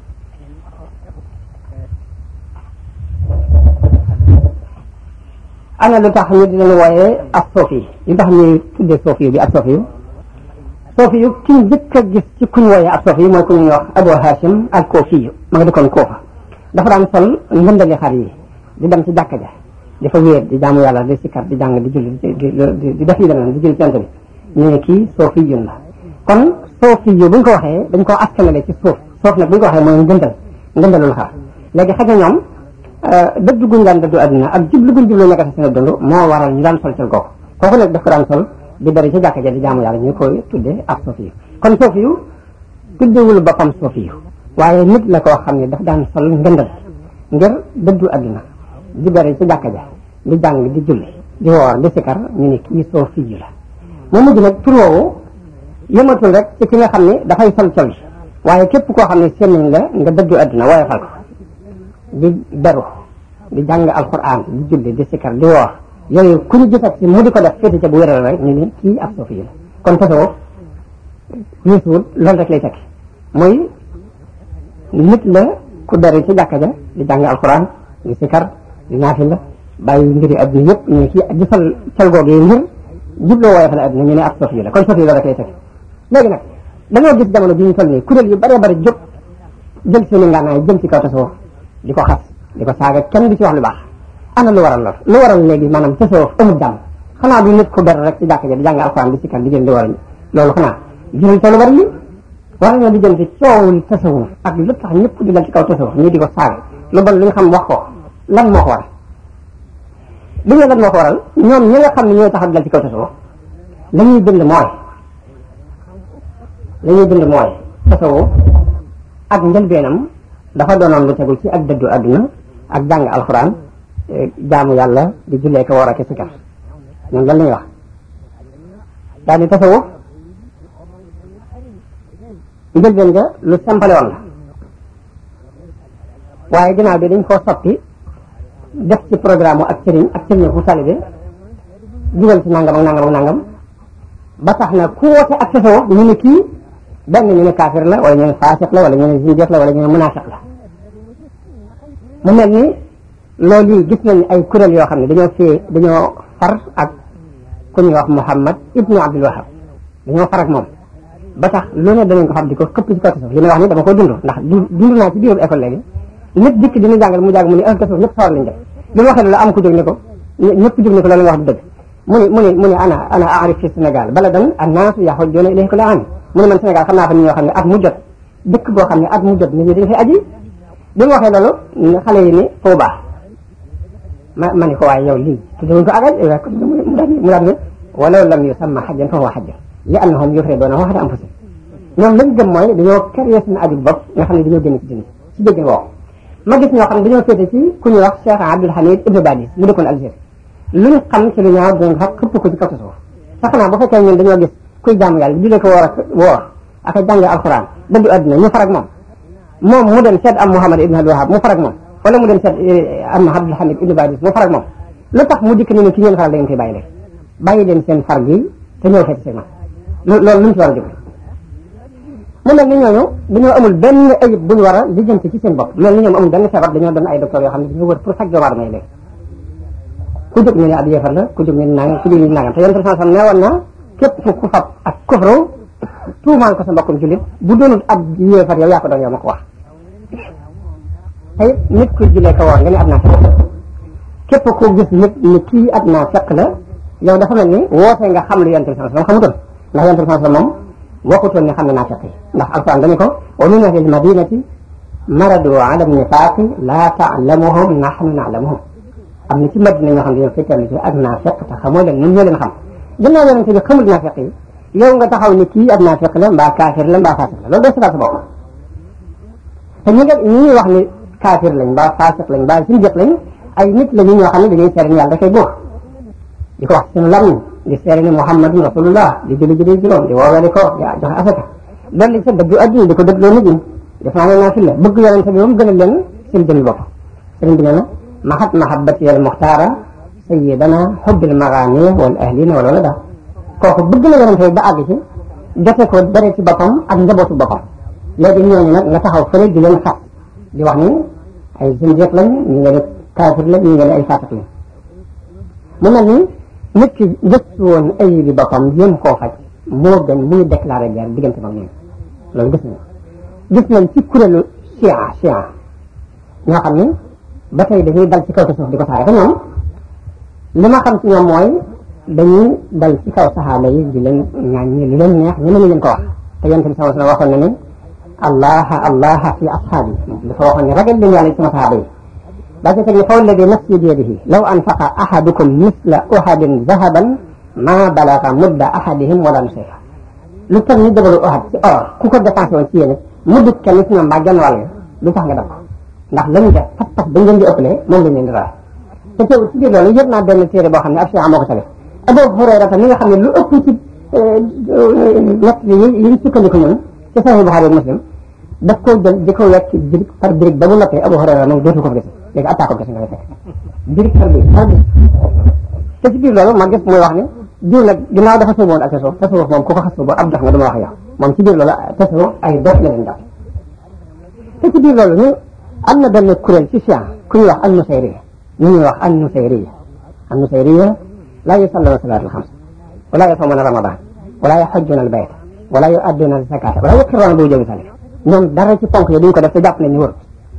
ana lu tax ñu di leen wooyee ak soofi lu tax ñuy tuddee soofi bi ak soofi yu soofi yu ki njëkk a gis ci kuñ wooyee ak soofi yu mooy ku ñuy wax Abu Hashim al Koofi yu ma nga dëkkoon Koofa dafa daan sol ngëndali xar yi di dem ci jàkka ja di fa wéer di jaamu yàlla di sikkar di jàng di julli di di def yi demee di julli ci bi ñu ne kii soofi yun la kon soofi yu buñ ko waxee dañ koo askanale ci suuf suuf nag buñ ko waxee mooy ngëndal ngëndalul xar léegi xëy na ñoom dëddu guñ daan dëddu àdduna ak jublu guñ jublu nekk seen dund moo waral ñu daan sol col googu kooku nag daf ko daan sol di bari ci jàkka ja di jaamu yàlla ñu koy tuddee ak soofi yu kon soofi yu tuddewul boppam soofi yu waaye nit la koo xam ne daf daan sol ngëndal ngir dëddu àdduna di bari ci jàkka ja di jàng di julli di woor di sikar ñu ne kii soofi yu la mu mujj nag tur woowu yëmatul rek ci ki nga xam ne dafay sol col waaye képp koo xam ne seen nañ la nga dëddu àdduna waaye fal ko di beru di jàng alquran di julli di sikar di woor yooyu ku ñu gisat ci mu di ko def féete ca bu wéral rek ñu ni kii ab soofi yi la kon tasawuf weesuwul loolu rek lay tekki mooy nit la ku beru ci jàkka ja di jàng alquran di sikar di naafila bàyyi mbiri adduna yëpp ñu ne kii di sol col googee ngir jubloo wooye fa la adduna ñu ne ab soofi yi la kon soofi yi loolu rek lay tekki léegi nag dañoo gis jamono bi ñu toll nii kuréel yu bare bare jóg jël seeni ngànnaay jëm ci kaw tasawuf di ko xas di ko saaga kenn di ci wax lu baax ana lu waral lool lu waral léegi maanaam tasawuf amul jàmm xanaa du nit ku ber rek ci jàkka ja di jàng alxuraan di sikkar di jël di waral loolu xanaa jëral te lu bari li war nañoo di jëm ci coowul tasawuf ak lu tax ñëpp di dal ci kaw tasawuf ñii di ko saaga lu bon li nga xam wax ko lan moo ko waral li nga lan moo ko waral ñoom ñi nga xam ne ñooy tax di dal ci kaw tasawuf la ñuy bind mooy la ñuy bind mooy tasawuf ak njëlbeenam dafa doonoon lu tegu ci ak dëddu àdduna ak jàng alxuraan jaamu yàlla di jullee ko war a sikar ñoom lan la ñuy wax daal di tasawuf njëlbeen nga lu sempale woon la waaye ginnaaw bi dañ koo soppi def ci programme ak sëriñ ak sëriñ bu talibe dugal ci nangam ak nangam ak nangam ba tax na ku woote ak tasawuf ñu ne kii benn ñu ne kaafir la wala ñu ne faasiq la wala ñu ne zindiq la wala ñu ne munaafiq la mu mel ni loolu yi gis nañ ay kuréel yoo xam ne dañoo fee dañoo far ak ku ñuy wax Muhammad ibnu Abdul Wahab dañoo far ak moom ba tax lu ne danañ ko xam di ko këpp ci kaw suuf li may wax ni dama ko dund ndax dund naa ci biiru école léegi nit dikk dina jàngal mu jàng mu ne kaw suuf ñëpp sawar lañ def bi mu waxee loolu am ku jóg ne ko ñëpp jóg ne ko loolu nga wax du dëgg mu ne mu ne mu ne ana ana aarif fi Sénégal bala dan annaasu yaxujjuuna ilayhi kulla aam mu ne man Sénégal xam naa fa nit ñoo xam ne at mu jot dëkk boo xam ne at mu jot nit ñi dañ fay aji bi mu waxee loolu xale yi ni foo baax ma ma ne ko waaye yow lii tuddewuñ ko agaj mu daal mu daal ne walaw lam yusamma xajjan fa huwa xajjan li annahum yufriduunahu ala anfusihim ñoom lañ gëm mooy dañoo créé seen aju bopp nga xam ne dañoo génn ci dina ci déggin woowu ma gis ñoo xam ne dañoo féete ci ku ñuy wax Cheikh Abdul Hamid Ibn Badis mu dëkkoon Algérie luñ xam ci lu ñaaw dinañ xam xëpp ko ci kaw suuf sax naa bu fekkee ñun dañoo gis kuy jaamu yàlla di ko woor ak woor ak a jàng alxuraan dëddu àdduna ñu farag moom moom mu dem seet am Muhammad Ibn Abdul Wahab mu farag moom wala mu dem seet am Abdul Hamid Ibn Badis mu farag moom lu tax mu dikk ne ne ki ngeen faral da ngeen koy bàyyi leen bàyyi leen seen far gi te ñëw feeti seen man loolu lu mu ci war a jóg mu mel ni ñooñu dañoo amul benn ayib bu ñu war a lijjanti ci seen bopp mel ni ñoom amul benn feebar dañoo doon ay docteur yoo xam ne dañoo wër pour faj doomu aadama yi léegi ku jóg ñu ne ab yéefar la ku jóg ñu ne nangam ku jóg ñu ne nangam te yonent sallallahu alayhi wasallam ne woon na képp ku fab ak kufru tuumaal ko sa mbokkum jullit bu doonul ab yéefar yow yaa ko doon yow ma ko wax tey nit ku julee ko woor nga ne ab naa fekk képp ku gis nit ni kii ab naa fekk la yow dafa mel ni wootee nga xam lu yonent sallallahu alayhi wasallam xamutoon ndax yonent sallallahu alayhi wasallam moom waxutoon ne xam ne naa fekk ndax alquran dañu ko wa min ahli almadinati maradu ala nifaaqi laa taalamuhum nahnu naalamuhum am na ci madina ñoo xam ne dañoo fekkal ci ak naa fekk te xamoo leen ñun ñoo leen xam gannaaw yonent bi xamul naa fekk yi yow nga taxaw ni kii ab naa fekk la mbaa kaafir la mbaa faasiq la loolu doo seetaat sa bopp te ñi nga ñi ñuy wax ni kaafir lañ mbaa faasiq lañ mbaa sindiq lañ ay nit la ñu ñoo xam ne dañuy seere ni yàlla dafay góor di ko wax seen lamiñ di seere ni muhammadun rasulullah di julli julli juróom di woowee ko di joxe asaka loolu lañ sa dëgg adduna di ko dëgg loo nit ñi def naa ne naa fi la bëgg yonente bi moom gën a leen seen jëmi bopp sëriñ bi nee na mahat mahabbati al muxtaara sayidana xubbil magaani wal ahlina wal walada kooku bëgg na yonente bi ba àgg ci jote ko dare ci boppam ak njabootu boppam léegi ñooñu nag nga taxaw fële di leen xas di wax ni ay zindiq lañ ñi nga ne kaafir lañ ñi nga ne ay faasiq lañ mu mel ni nit ki gëstu woon ay bi boppam jéem koo faj moo gën muy déclaré guerre diggante mag ñoom loolu gis nañ gis nañ ci kuréelu chia chia ñoo xam ni ba tey dañuy dal ci kaw te suuf di ko saare te ñoom li ma xam ci ñoom mooy dañuy dal ci kaw saxaaba yi di leen ŋàññi li leen neex ñeneen ñi leen ko wax te yonent bi sama waxoon na ni allah allah fi ashaabi dafa waxoon ne ragal leen yàlla ci sama saxaaba yi daa ci teg ni fa walladi nafsi bi yadihi law anfaqa ahadukum misla uhadin zahaban ma balaga mudda ahadihim wala nusifa lu toll ni jabalu uhad ci or ku ko dépensé woon ci yéen mudd kenn ci ñoom mbaa genn wàll lu tax nga def ko ndax lañu def fas fas dañ leen di ëppalee moom lañ leen di raay te teewul ci biir loolu yëpp naa benn téere boo xam ne ab si moo ko tale Abu Hurayra mi nga xam ne lu ëpp ci nett yi yi ñu sukkandiku ñun ci Sahih Bukhari ak Muslim daf koo jël di ko wekk birig par birig ba mu noppee Abu Hurayra moom dootu ko fa gis léegi attaque ko gis nga fekk birig par birig par birig te ci biir loolu ma gis muy wax ni diw nag ginnaaw dafa sóoboon ak tasawuf tasawuf moom ku ko xas ba ab dox nga dama wax yow moom ci biir loolu tasawuf ay dox la leen def te ci biir loolu ñu am na benn kuréel ci science ku ñuy wax al nusayriya ñu ñuy wax al nusayriya al nusayriya laa yusalluna salaat al xams wala yasumuna ramadan wala yaxujjuna al bayt wala yuadduna al zakata wala yuqirruna bi wujubi salik ñoom dara ci ponk yi duñ ko def te jàpp nañ ñu wër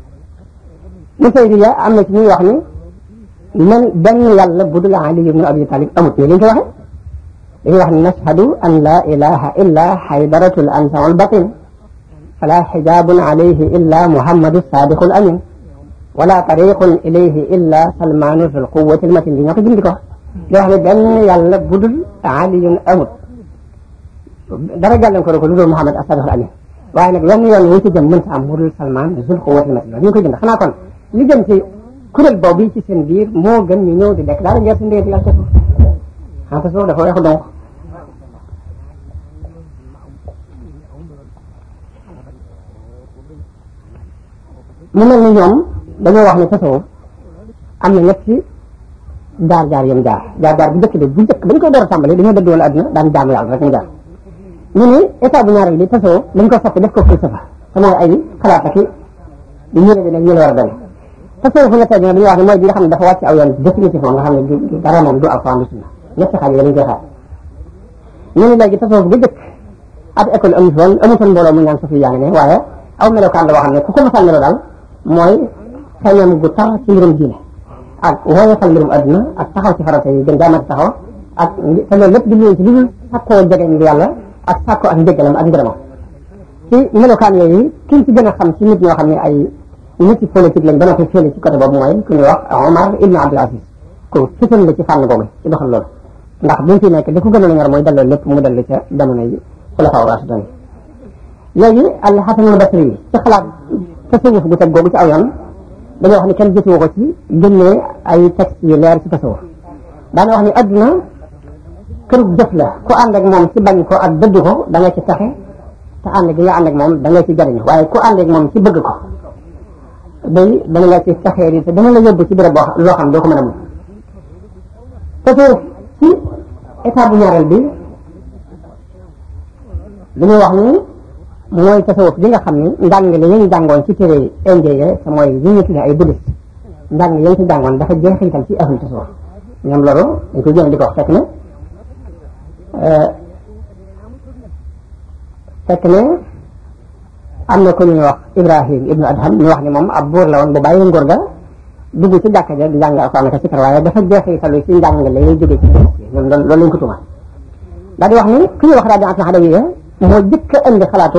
nusayriya am na ci ñuy wax ni man benn yàlla bu dul Ali ibn Abi Talib amut ñu liñ ko waxe dañuy wax ni nashhadu an la ilaha illa xaydaratu al ansa wal batin fala xijabun alayhi illa muhammadu sadiqu al amin wala tariqun ilayhi illa salmanu fi lquwati almatin bi ñoo ko jindi ko di wax ne benn yàlla bu dul aliyun amut dara gàllankoor ko lu dul muhammad as-sadiq al amin waaye nag wenn yoon wu ci jëm mënta am mu dul salman zul quwati almatin ñu ngi koy jënd xanaa kon li jëm ci kuréel boobu ci seen biir moo gën ñu ñëw di déclaré guerre si ndéeti yàlla tasawuf xanaa tasawuf dafa weexu donc mu mel ni ñoom dañoo wax ne tasawuf am na ñetti jaar jaar yam jaar jaar jaar bu njëkk bi bu njëkk dañ koy door a tàmbali dañoo dëdd woon àdduna daan jaamu yàlla rek mu jaar ñu ni état bu ñaareel bi tasawuf dañ ko soppi def ko falsafa te mooy ay xalaat ak i yére bi nag ñu la war a doon tasawuf fu ñetteel bi nag dañuy wax ne mooy bi nga xam ne dafa wàcc aw yoon définitivement nga xam ne du dara moom du alxuraan du sunna ñetti xaaj yi dañuy koy xaar ñu ni léegi tasawuf bu jëkk ab école amu foon amutoon mbooloo mu ñaan sofi yaa ngi ne waaye aw melokaan la boo xam ne ku ko masal melo daal mooy xeñam gu tar ci mbirum diine ak woyofal mbirum adduna ak taxaw ci farata yi gën jaamati taxaw ak te loolu lépp jubluwoon ci lu dul sàkkoo jegeñ bi yàlla ak sàkkoo ak njëggalam ak ngërëmam ci melokaan yooyu kiñ ci gën a xam ci nit ñoo xam ne ay nit ci politique lañ ba noppi féele ci côté boobu mooy ku ñuy wax Omar Ibn Abdul Aziz ku fitan la ci fànn boobu ci doxal loolu ndax buñ fi nekk li ko gënoon a ñor mooy delloo lépp mu dellu ca jamono yi xulafaa raasidiin léegi al Hasanul Basri yi ci xalaat tasawuf gu teg googu ci aw yoon dañoo wax ni kenn gisu ko ci génnee ay textes yu leer ci tasawuf daana wax ni adduna kërug jëf la ku ànd ak moom ci bañ ko ak dëdd ko da nga ci taxe te ànd gi nga ànd ak moom da nga ci jariñu waaye ku ànd ak moom ci bëgg ko day dana la ci taxee di te dana la yóbbu ci béréb boo loo xam doo ko mën a mun tasawuf ci état bu ñaareel bi dañuy wax ni mooy tasawuf bi nga xam ni njàngale yi ñu jàngoon ci téere indien yi te mooy yi ñu tuddee ay bouddhiste njàng yi ñu ci jàngoon dafa jeexintal ci ahlu tasawuf ñoom loolu dañ koy jëm di ko wax fekk ne fekk ne am na ko ñuy wax Ibrahim ibnu Adham ñu wax ni moom ab buur la woon bu bàyyi nguur ga dugg ci jàkka ja di jàng alxuraan ak sikar waaye dafa jeexitalu ci njàngale yi jóge ci ñoom loolu lañ ko tuuma daal di wax ni ku ñuy wax rabi atna xadawiya moo jëkk a indi xalaatu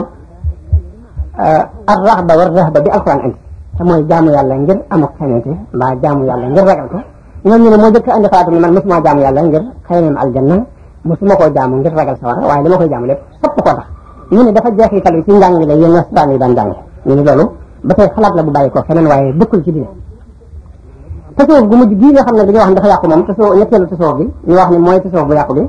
ar rahba war rahba bi alquran indi te mooy jaamu yàlla ngir amuk xeñante mbaa jaamu yàlla ngir ragal ko ñoom ñu ne moo jëkk a indi xalaatu ni man mosuma jaamu yàlla ngir xëyneem aljanna mosuma koo jaamu ngir ragal sawara waaye dama koy jaamu lépp sopp koo tax ñu ne dafa jeexital ci njàngale yéen nasaraan yi daan jàngale ñu ne loolu ba tey xalaat la bu bàyyi ko feneen waaye dëkkul ci diine tasawuf gu mujj gii nga xam ne dañoo wax ne dafa yàqu moom tasawuf ñetteelu tasawuf bi ñu wax ni mooy tasawuf bu yàqu bi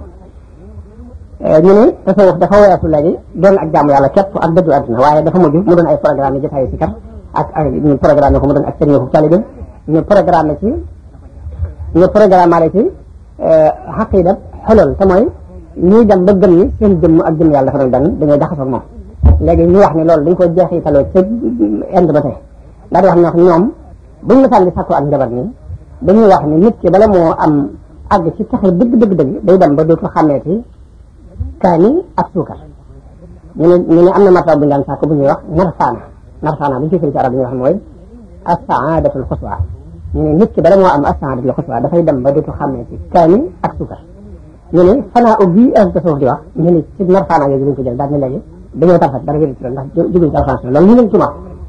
ñu ne tasawuf dafa weesu léegi doon ak jaamu yàlla képp ak dëddu àdduna waaye dafa mujj mu doon ay programme yi jotaayu si kat ak ak ñu programme ko mu doon ak sëriñ ko talibé ñu programme ci ñu programme ci xaqida xolool te mooy ñuy dem ba gëm ni seen jëmm ak jëmm yàlla dafa doon benn dañoo jaxasoo ak moom léegi ñu wax ni loolu dañ ko jeexitaloo ca ind ba tey daal di wax ne wax ñoom buñ la sànni sàkku ak njabar nii dañuy wax ni nit ki bala moo am àgg ci taxe dëgg dëgg dëgg day dem ba dootu xàmmeeti kaani ak suukar ñu ne ñu ne am na martaba bu ñu daan sàkk bu ñuy wax narfaana narfaana bu ñu firi ci arab bi ñuy wax mooy as-saadatul xuswa ñu ne nit ki bala moo am as-saadatul xuswa dafay dem ba dootu xàmmeeti kaani ak suukar ñu ne fanaa ubbi ak tasawuf di wax ñu ne ci narfaana yooyu lañ ko jël daal ne léegi dañoo tarfat dara wéri ci loolu ndax jóguñ ci alxuraan loolu ñu leen tuuma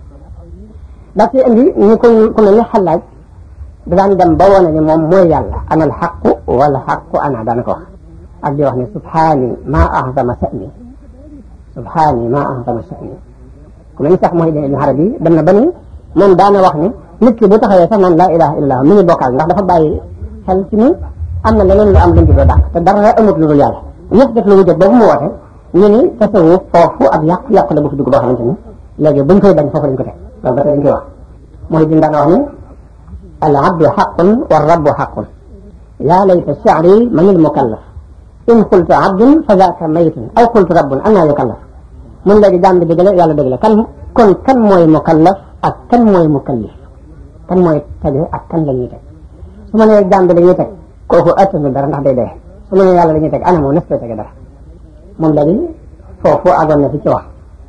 ndax ci indi ñu ko ku mel ni xalaaj da daan dem ba wane ni moom mooy yàlla ana al xaqu wala xaqu ana daana ko wax ak di wax ne subhaani ma ahzama sa'ni subhaani ma ahzama sa'ni ku mel ni sax mooy ibn arabi dem na ba ni moom daana wax ni nit ki bu taxawee sax naan laa ilaha illallah mi ngi bokkaal ndax dafa bàyyi xel ci ni am na leneen lu am luñ jubloo dàq te dara amut lu dul yàlla ñëpp def lu wujjat boobu mu woote ñu ni tasawuf foofu ak yàqu yàqu la bu fi dugg boo xamante ni léegi buñ koy bañ foofu lañ ko teg loolu ba tey dañ koy wax mooy din daan wax ni al abdu xaqun wa rabbu xaqun yaa layta shi'ri man il mukallaf in qultu abdun fa zaaka maytun aw qultu rabbun annaa yukallaf mun léegi jaam bi dëgg la yàlla dëgg la kan kon kan mooy mukallaf ak kan mooy mukallif kan mooy tege ak kan la ñuy teg su ma nee jaam bi la ñuy teg kooku attanu dara ndax day dee su ma nee yàlla la ñuy teg ana moo nes koy tege dara moom léegi foofu àggoon na fi ci wax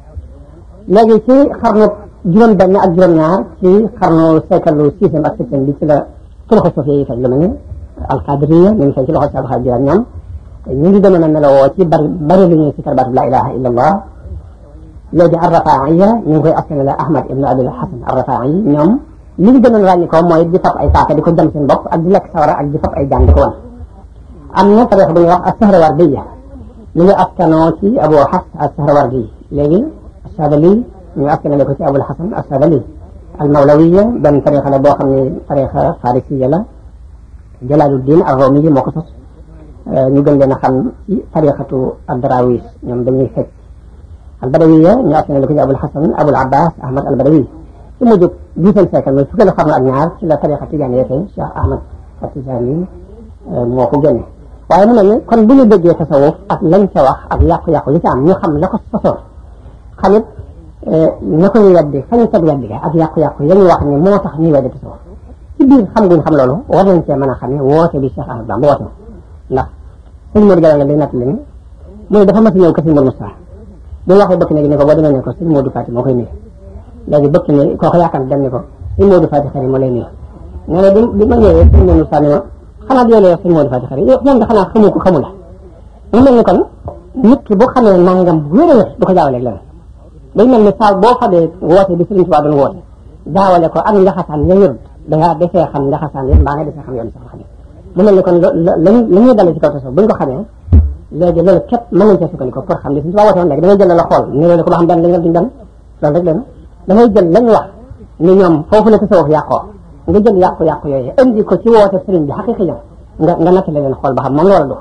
léegi ci xarnu juróom benn ak juróom ñaar ci xarnu seekalu sixième ak septième bi ci la ci loxo sofi yi fay lu mel ni alqadiriya ñu ngi fay ci loxo si alxadir ak ñoom ñu ngi demoon a melowoo ci bari bari lu ñuy si karbaatu la ilaha illa allah léegi arrafaiya ñu ngi koy askanale ahmad ibn abil hasan arrafai ñoom li ñu gënoon ràññi ko mooy di fab ay saaka di ko jam seen bopp ak di lekk sawara ak di fab ay jaan di ko wan am na tarix bu ñuy wax as-sahrawardiya ñu ngi askanoo ci abu hafs as-sahrawardi léegi as-sadali ñu askanale ko ci abul hasan as-sadali al-mawlawiya benn tarixa la boo xam ne tarixa farisiya la jalaluddin ar-rumi moo ko sos ñu gën leen a xam ci tarixatu ad-darawis ñoom dañuy fecc al-badawiya ñu askanale ko ci abul hasan abul abbas ahmad al-badawi ci mujjub dixième siècle mooy fukkeelu xarnu ak ñaar ci la tarixa tijaani yee Cheikh Ahmad At-Tijaani moo ko génne waaye mu ne ni kon bu ñu déggee tasawuf ak lañ ca wax ak yàqu-yàqu yi ci am ñu xam la ko sosoon xamit ña koy weddi fañ teg weddi ga ak yàqu-yàqu ya ñu wax ni moo tax ñuy weddi tasawuf ci biir xam guñ xam loolu war nañ cee mën a xam ne woote bi Cheikh Ahmad Bamba woote ndax sëñ Modou Gala nga day natt lañu mu ne dafa mas a ñëw ko sëñ Modou Moustapha bi mu waxee bëkk ne ni ko boo demee ne ko sëñ Modou Fati moo koy nuyu léegi bëkk ne kooku yaakaar dem ni ko sëñ Modou Fati xëy moo lay nuyu nee na bi bi ma ñëwee sëñ Modou Moustapha ne ma xanaa di yow sëñ Modou Fati xëy yow moom da xanaa xamu ko xamu la mu mel ni kon nit ki bu xamee nangam bu wér a wér du ko jaawaleeg leneen day mel ni saa boo xamee woote bi Sëriñ Tuubaa doon woote jaawale ko ak njaxasaan ya wérut dangaa defee xam njaxasaan yéen mbaa nga defee xam yoon sax xam mu mel ni kon la la ñuy dalee ci kaw tasawuf bu ñu ko xamee léegi loolu képp mën nañ cee sukkandiku pour xam li Sëriñ Tuubaa woote woon léegi damay jël la xool ni loolu ko ba xam benn lañ duñ dem loolu rek leen damay jël lañ wax ni ñoom foofu la tasawuf yàqoo nga jël yàqu-yàqu yooyu indi ko ci woote sëriñ bi xaqiqi nga nga nattale leen xool ba xam moom loola du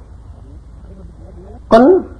kon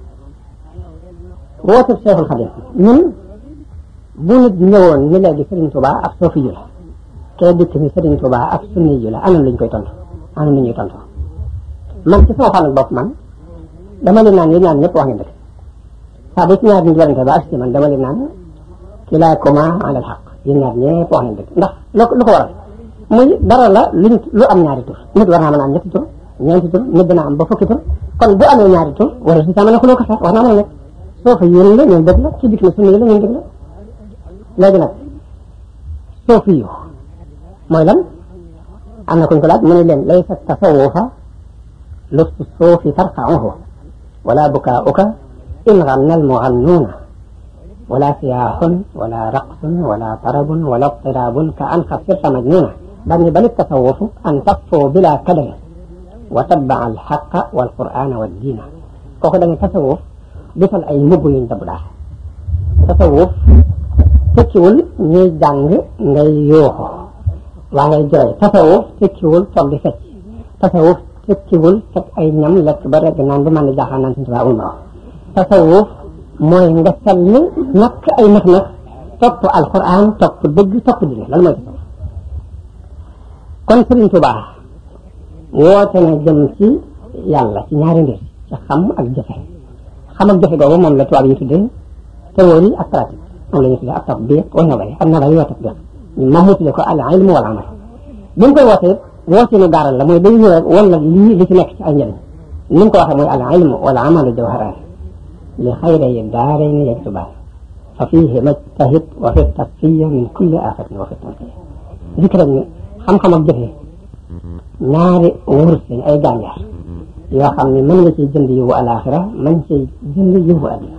woote Seexul Xadim ñun bu nit ñëwoon ni léegi Serigne Touba ab soofi yu la kee dikk ni Serigne Touba ab sunni yu la anam lañ koy tontu anam la ñuy tontu man ci sama fànn bopp man dama leen naan yéen ñaan ñëpp wax ngeen dëgg saa bu ci ñaar nit warante ba ak ci man dama leen naan kilaakuma alal xaq yéen ñaar ñëpp wax ngeen dëgg ndax lu ko waral muy dara la luñ lu am ñaari tur nit war naa mën a am ñetti tur ñeenti tur nit dina am ba fukki tur kon bu amee ñaari tur wala si saa mën a xuloo ko sax wax naa mën a nekk soo fa yéen la ñoom dëgg la ci dikk na sunni yi la ñoom dëgg la léegi nag soofi yu mooy lan am na kuñ ko laaj mu ne leen laysa tasawufa lustu soofi tarfauhu wala bukaauka in ganna almugannuuna wala siyaaxun wala raqsun wala tarabun wala tirabun ka an qad sirta majnuuna bani bal tasawufu an tafoo bila kadari wa tabaa alxaqa walqur'ana waldiina kooku da nga tasawuf di sol ay mbubb yuñ dabu daal tasawuf tekkiwul ñuy jàng ngay yooxo waa ngay jooy tasawuf tekkiwul toog di fecc tasawuf tekkiwul teg ay ñam lekk ba rek naan ba man di jaaxaan naan suñu tubaab ma wax tasawuf mooy nga sell ñàkk ay nax nax topp alquran topp dëgg topp dine loolu mooy tasawuf kon Sëriñ Tuubaa woote na jëm ci yàlla ci ñaari mbir ci xam ak jëfe xam ak jëfe googu moom la tubaab yi tuddee théorie ak pratique moom la ñu tuddee ak tatbiq wa nazari ak nazari wa tatbiq moom mu tuddee ko al ilm wal amal bi mu koy wootee woote nu gaaral la mooy day ñëw rek wala lii li ci nekk ci ay njëriñ ni mu ko waxee mooy al ilm wal amal jawharaan li xayri daarayni yaktubaan fa fiihi majtahid wa fi tasfiya min kulli aafatin wa fi tanqiya zikran ni xam-xam ak jëfe ñaari wurus lañ ay gànjaar yoo xam ne mën nga ciy jënd yiwu alaxira mën ciy jënd yiwu addina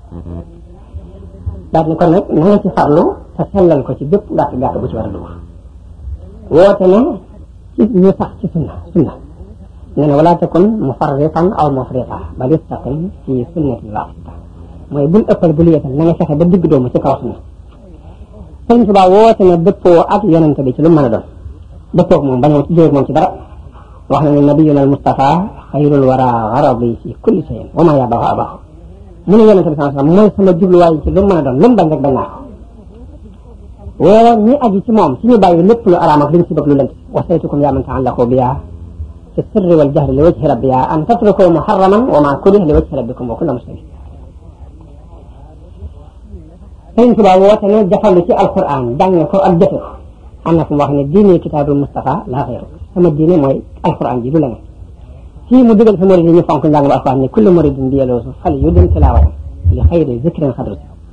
daal ni kon nag na nga ci farlu te sellal ko ci bépp gàtt gàtt bu ci war a dugg woote na ci ñu sax ci sunna sunna nee na wala takun mufarritan aw mufrita bal istaqim fi sunnati wasita mooy bul ëppal bul yeetal na nga fexe ba digg doomu ci kaw sunna sëñ Tuubaa woote na dëppoo ak yonente bi ci lu mën a doon dëppoo moom bañoo ci jóge moom ci dara wax na ne nabiyuna al Mustafa xayrul wara garadi fi kulli shayin wa ma yabahu abahu mu ne yonente bi sallallahu alayhi wasallam mooy sama jubluwaay ci lu mën a doon lu mu bañ rek bañ naa ko woo ñi aji ci moom ci ñu bàyyi lépp lu araam ak li ñu ci bëgg lu lënt wasaytukum yaa man taallaqu biya fi sirri wal jahri li wajhi rabbiya an tatruku muharraman wa ma kurih li wajhi rabbikum wa kullu muslim Sëriñ Tuubaa woote ne jafandu ci alquran jàng ko ak jëfe ko am na fu mu wax ne diine kitaabul Mustafa laa xayru sama diine mooy alquran ji du leneen fii mu digal fi murid yi ñu fonk njàng ba alquran ne kullu muridin bi yeloosu fal yudin tilaawatan li xayri zikrin xadru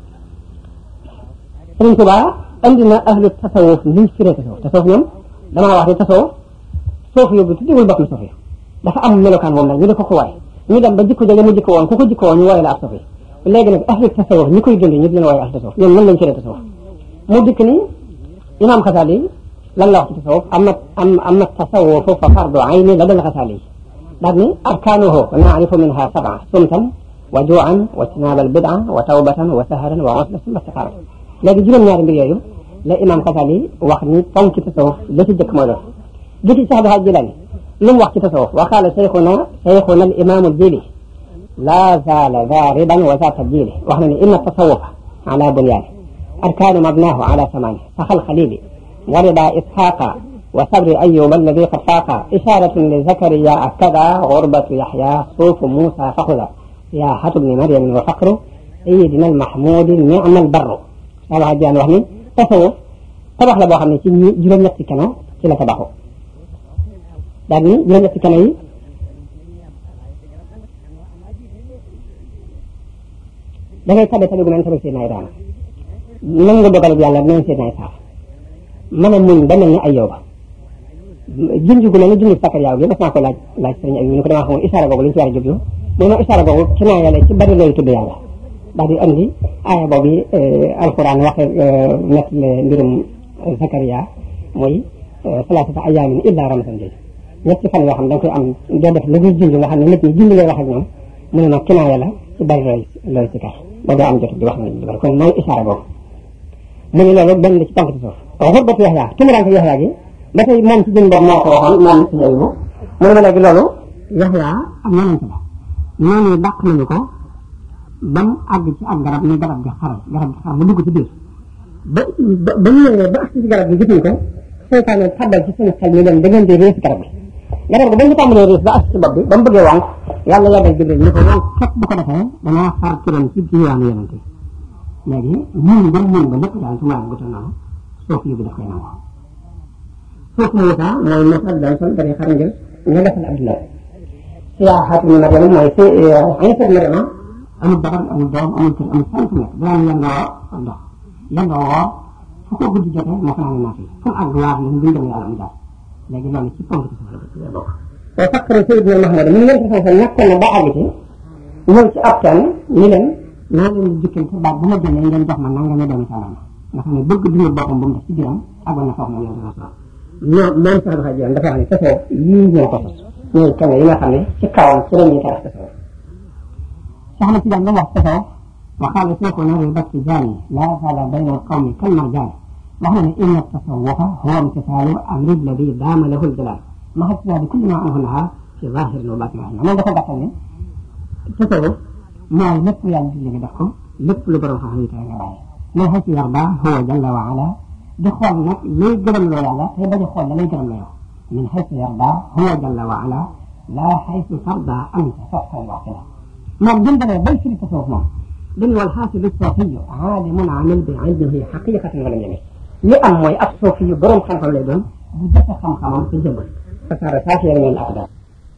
Sëriñ Tuubaa andi na ahlu tasawuf niñ firee tasawuf tasawuf ñoom damaa wax ne tasawuf soofu yóbbu tuddiwul bopp na soofu dafa am melokaan moom nag ñu def ko ko waay ñu dem ba jikko jege mu jikko woon ku ko jikko woon ñu wooye la ab soofu léegi nag ahlu tasawuf ñi koy dund ñu di leen wooye ahlu tasawuf ñoom nan lañ firee tasawuf mu dikk ni imam Xasaali lan la wax ci tasawuf amma am amma tasawufu fa fardu ayni la dal Xasaali daal ni arkaanuhu naarifu minha sab'a sumtan wa juu'an wa ijtinaab al bid'a wa tawbatan wa saharan wa usla summa istiqaara léegi juróom-ñaari mbir yooyu la imam Xasaali wax ni ponk tasawuf la ci jëkk mooy loolu gisi Cheikh Abdul Hadi Jilaani lu mu wax ci tasawuf wa qaala cheikhuna cheikhuna al imam al jili la zaala zaariban wa za tabjili wax na ni inna tasawufa ala bunyaani arkaanu mabnaahu ala samaani saxal xalili warida isxaaqa وصبر أيوب الذي قد فاق إشارة لزكريا كذا غربة يحيى صوف موسى فخذا سياحة ابن مريم وفقر سيدنا المحمود نعم البر wala jaan wax ni tasawuf tabax la boo xam ne ci juróom-ñetti keno ci la tabaxu daal ni juróom-ñetti keno yi da ngay tabe tabe gu naan tabe seen ay daana nangu dogalub yàlla neen seen ay saaf mën a muñ ba mel ni ay yow ba junj gu ne la junj sakkar yaaw gi def naa ko laaj laaj sëriñ ay ñu ko damaa xamul isaara googu li ñu ci war a jublu mais nag isaara googu ci naa yàlla ci bari looy tudd yàlla daal di andi aaya boobu alquran waxe nett le mbirum Zakaria mooy salaasata ayaamin illa ramatan jooju ñetti fan yoo xam da nga koy am doo def lu dul junj nga xam ne nit ñi junj ngay wax ak ñoom mu ne nag kinaaya la ci bari looy looy si kar ba doo am jot di wax nit ñi bari kon mooy isaara boobu mu ne loolu benn la ci tànk ci suuf xurbatu yaxya tumuraanke yaxya gi ba tey moom ci jën bopp moo ko waxoon moom si yooyu mu ne ma léegi loolu yaxya am yonent la noonu dàq nañu ko ba mu àgg ci ak garab ni garab gi xaral garab gi xaral mu dugg ci biir ba ba ñu ñëwee ba agsi ci garab gi gisuñ ko seytaane xaddal ci seen xel mi leen da ngeen di rées garab gi garab gi ba ñu tàmbalee rées ba agsi ci bopp bi ba mu bëggee wànq yàlla yàggal Jibril ni ko yow képp bu ko defee danaa far turam ci ci yoonu yonent yi léegi muñ ba muñ ba lépp daal su ma gu tal noonu suuf yi bi daf koy nangu suuf Moussa mooy Moussa doon sol bari xar ngir ñu defal Abdoulaye siyaaxaatu Mariam mooy si Iisa Mariama amul dabar amul doom amul kër amul sant nekk daan yendoo ndox yendoo woor fu ko guddi jotee moo fanaan naa fi fu mu àgg waar li ñu dem yàlla mu jaar léegi loolu ci ponk ci suuf la bokk te fakkare Seydina Mahamad mu ngeen ko sansa nekkoon na ba àgg ci ñëw ci ab teen ni leen naa leen di jukkil ci baat bu ma jëlee ngeen jox ma nanga ñu doomi sàllama nga xam ne bëgg dundal boppam bu mu def ci biiram àggoon na foofu moom yonte sa ñoo moom sax dafa jiyoon dafa wax ne tasoo yii ñoo ko sos ñooy kenn yi nga xam ne ci kawam ci la ñuy tax tasoo soxna si daan ba wax tasoo وقال شيخنا ربك جاني لا زال بين القوم كالمرجان وهنا إن التصوف هو امتثال أمر الذي دام له الجلال ما حسنا بكل ما عنه نهى في ظاهر وباطن ما دخل دخل التصوف ما لب يعني اللي دخل لب لبرو خاوي تاغا ما حيث يرضى هو جل وعلا دخل نك لي جرم لو يالا هي بدي خول لي جرم لو من حيث يرضى هو جل وعلا لا حيث ترضى أنت صفا واحدا ما جندنا بيت التصوف ما بل والحاصل الصوفي عالم عامل بعلمه حقيقة ولم يمل li am mooy ab suufi yu borom xam-xam lay doon bu jëfe xam-xamam ci jëmmal fasaara saafiya min al aqdar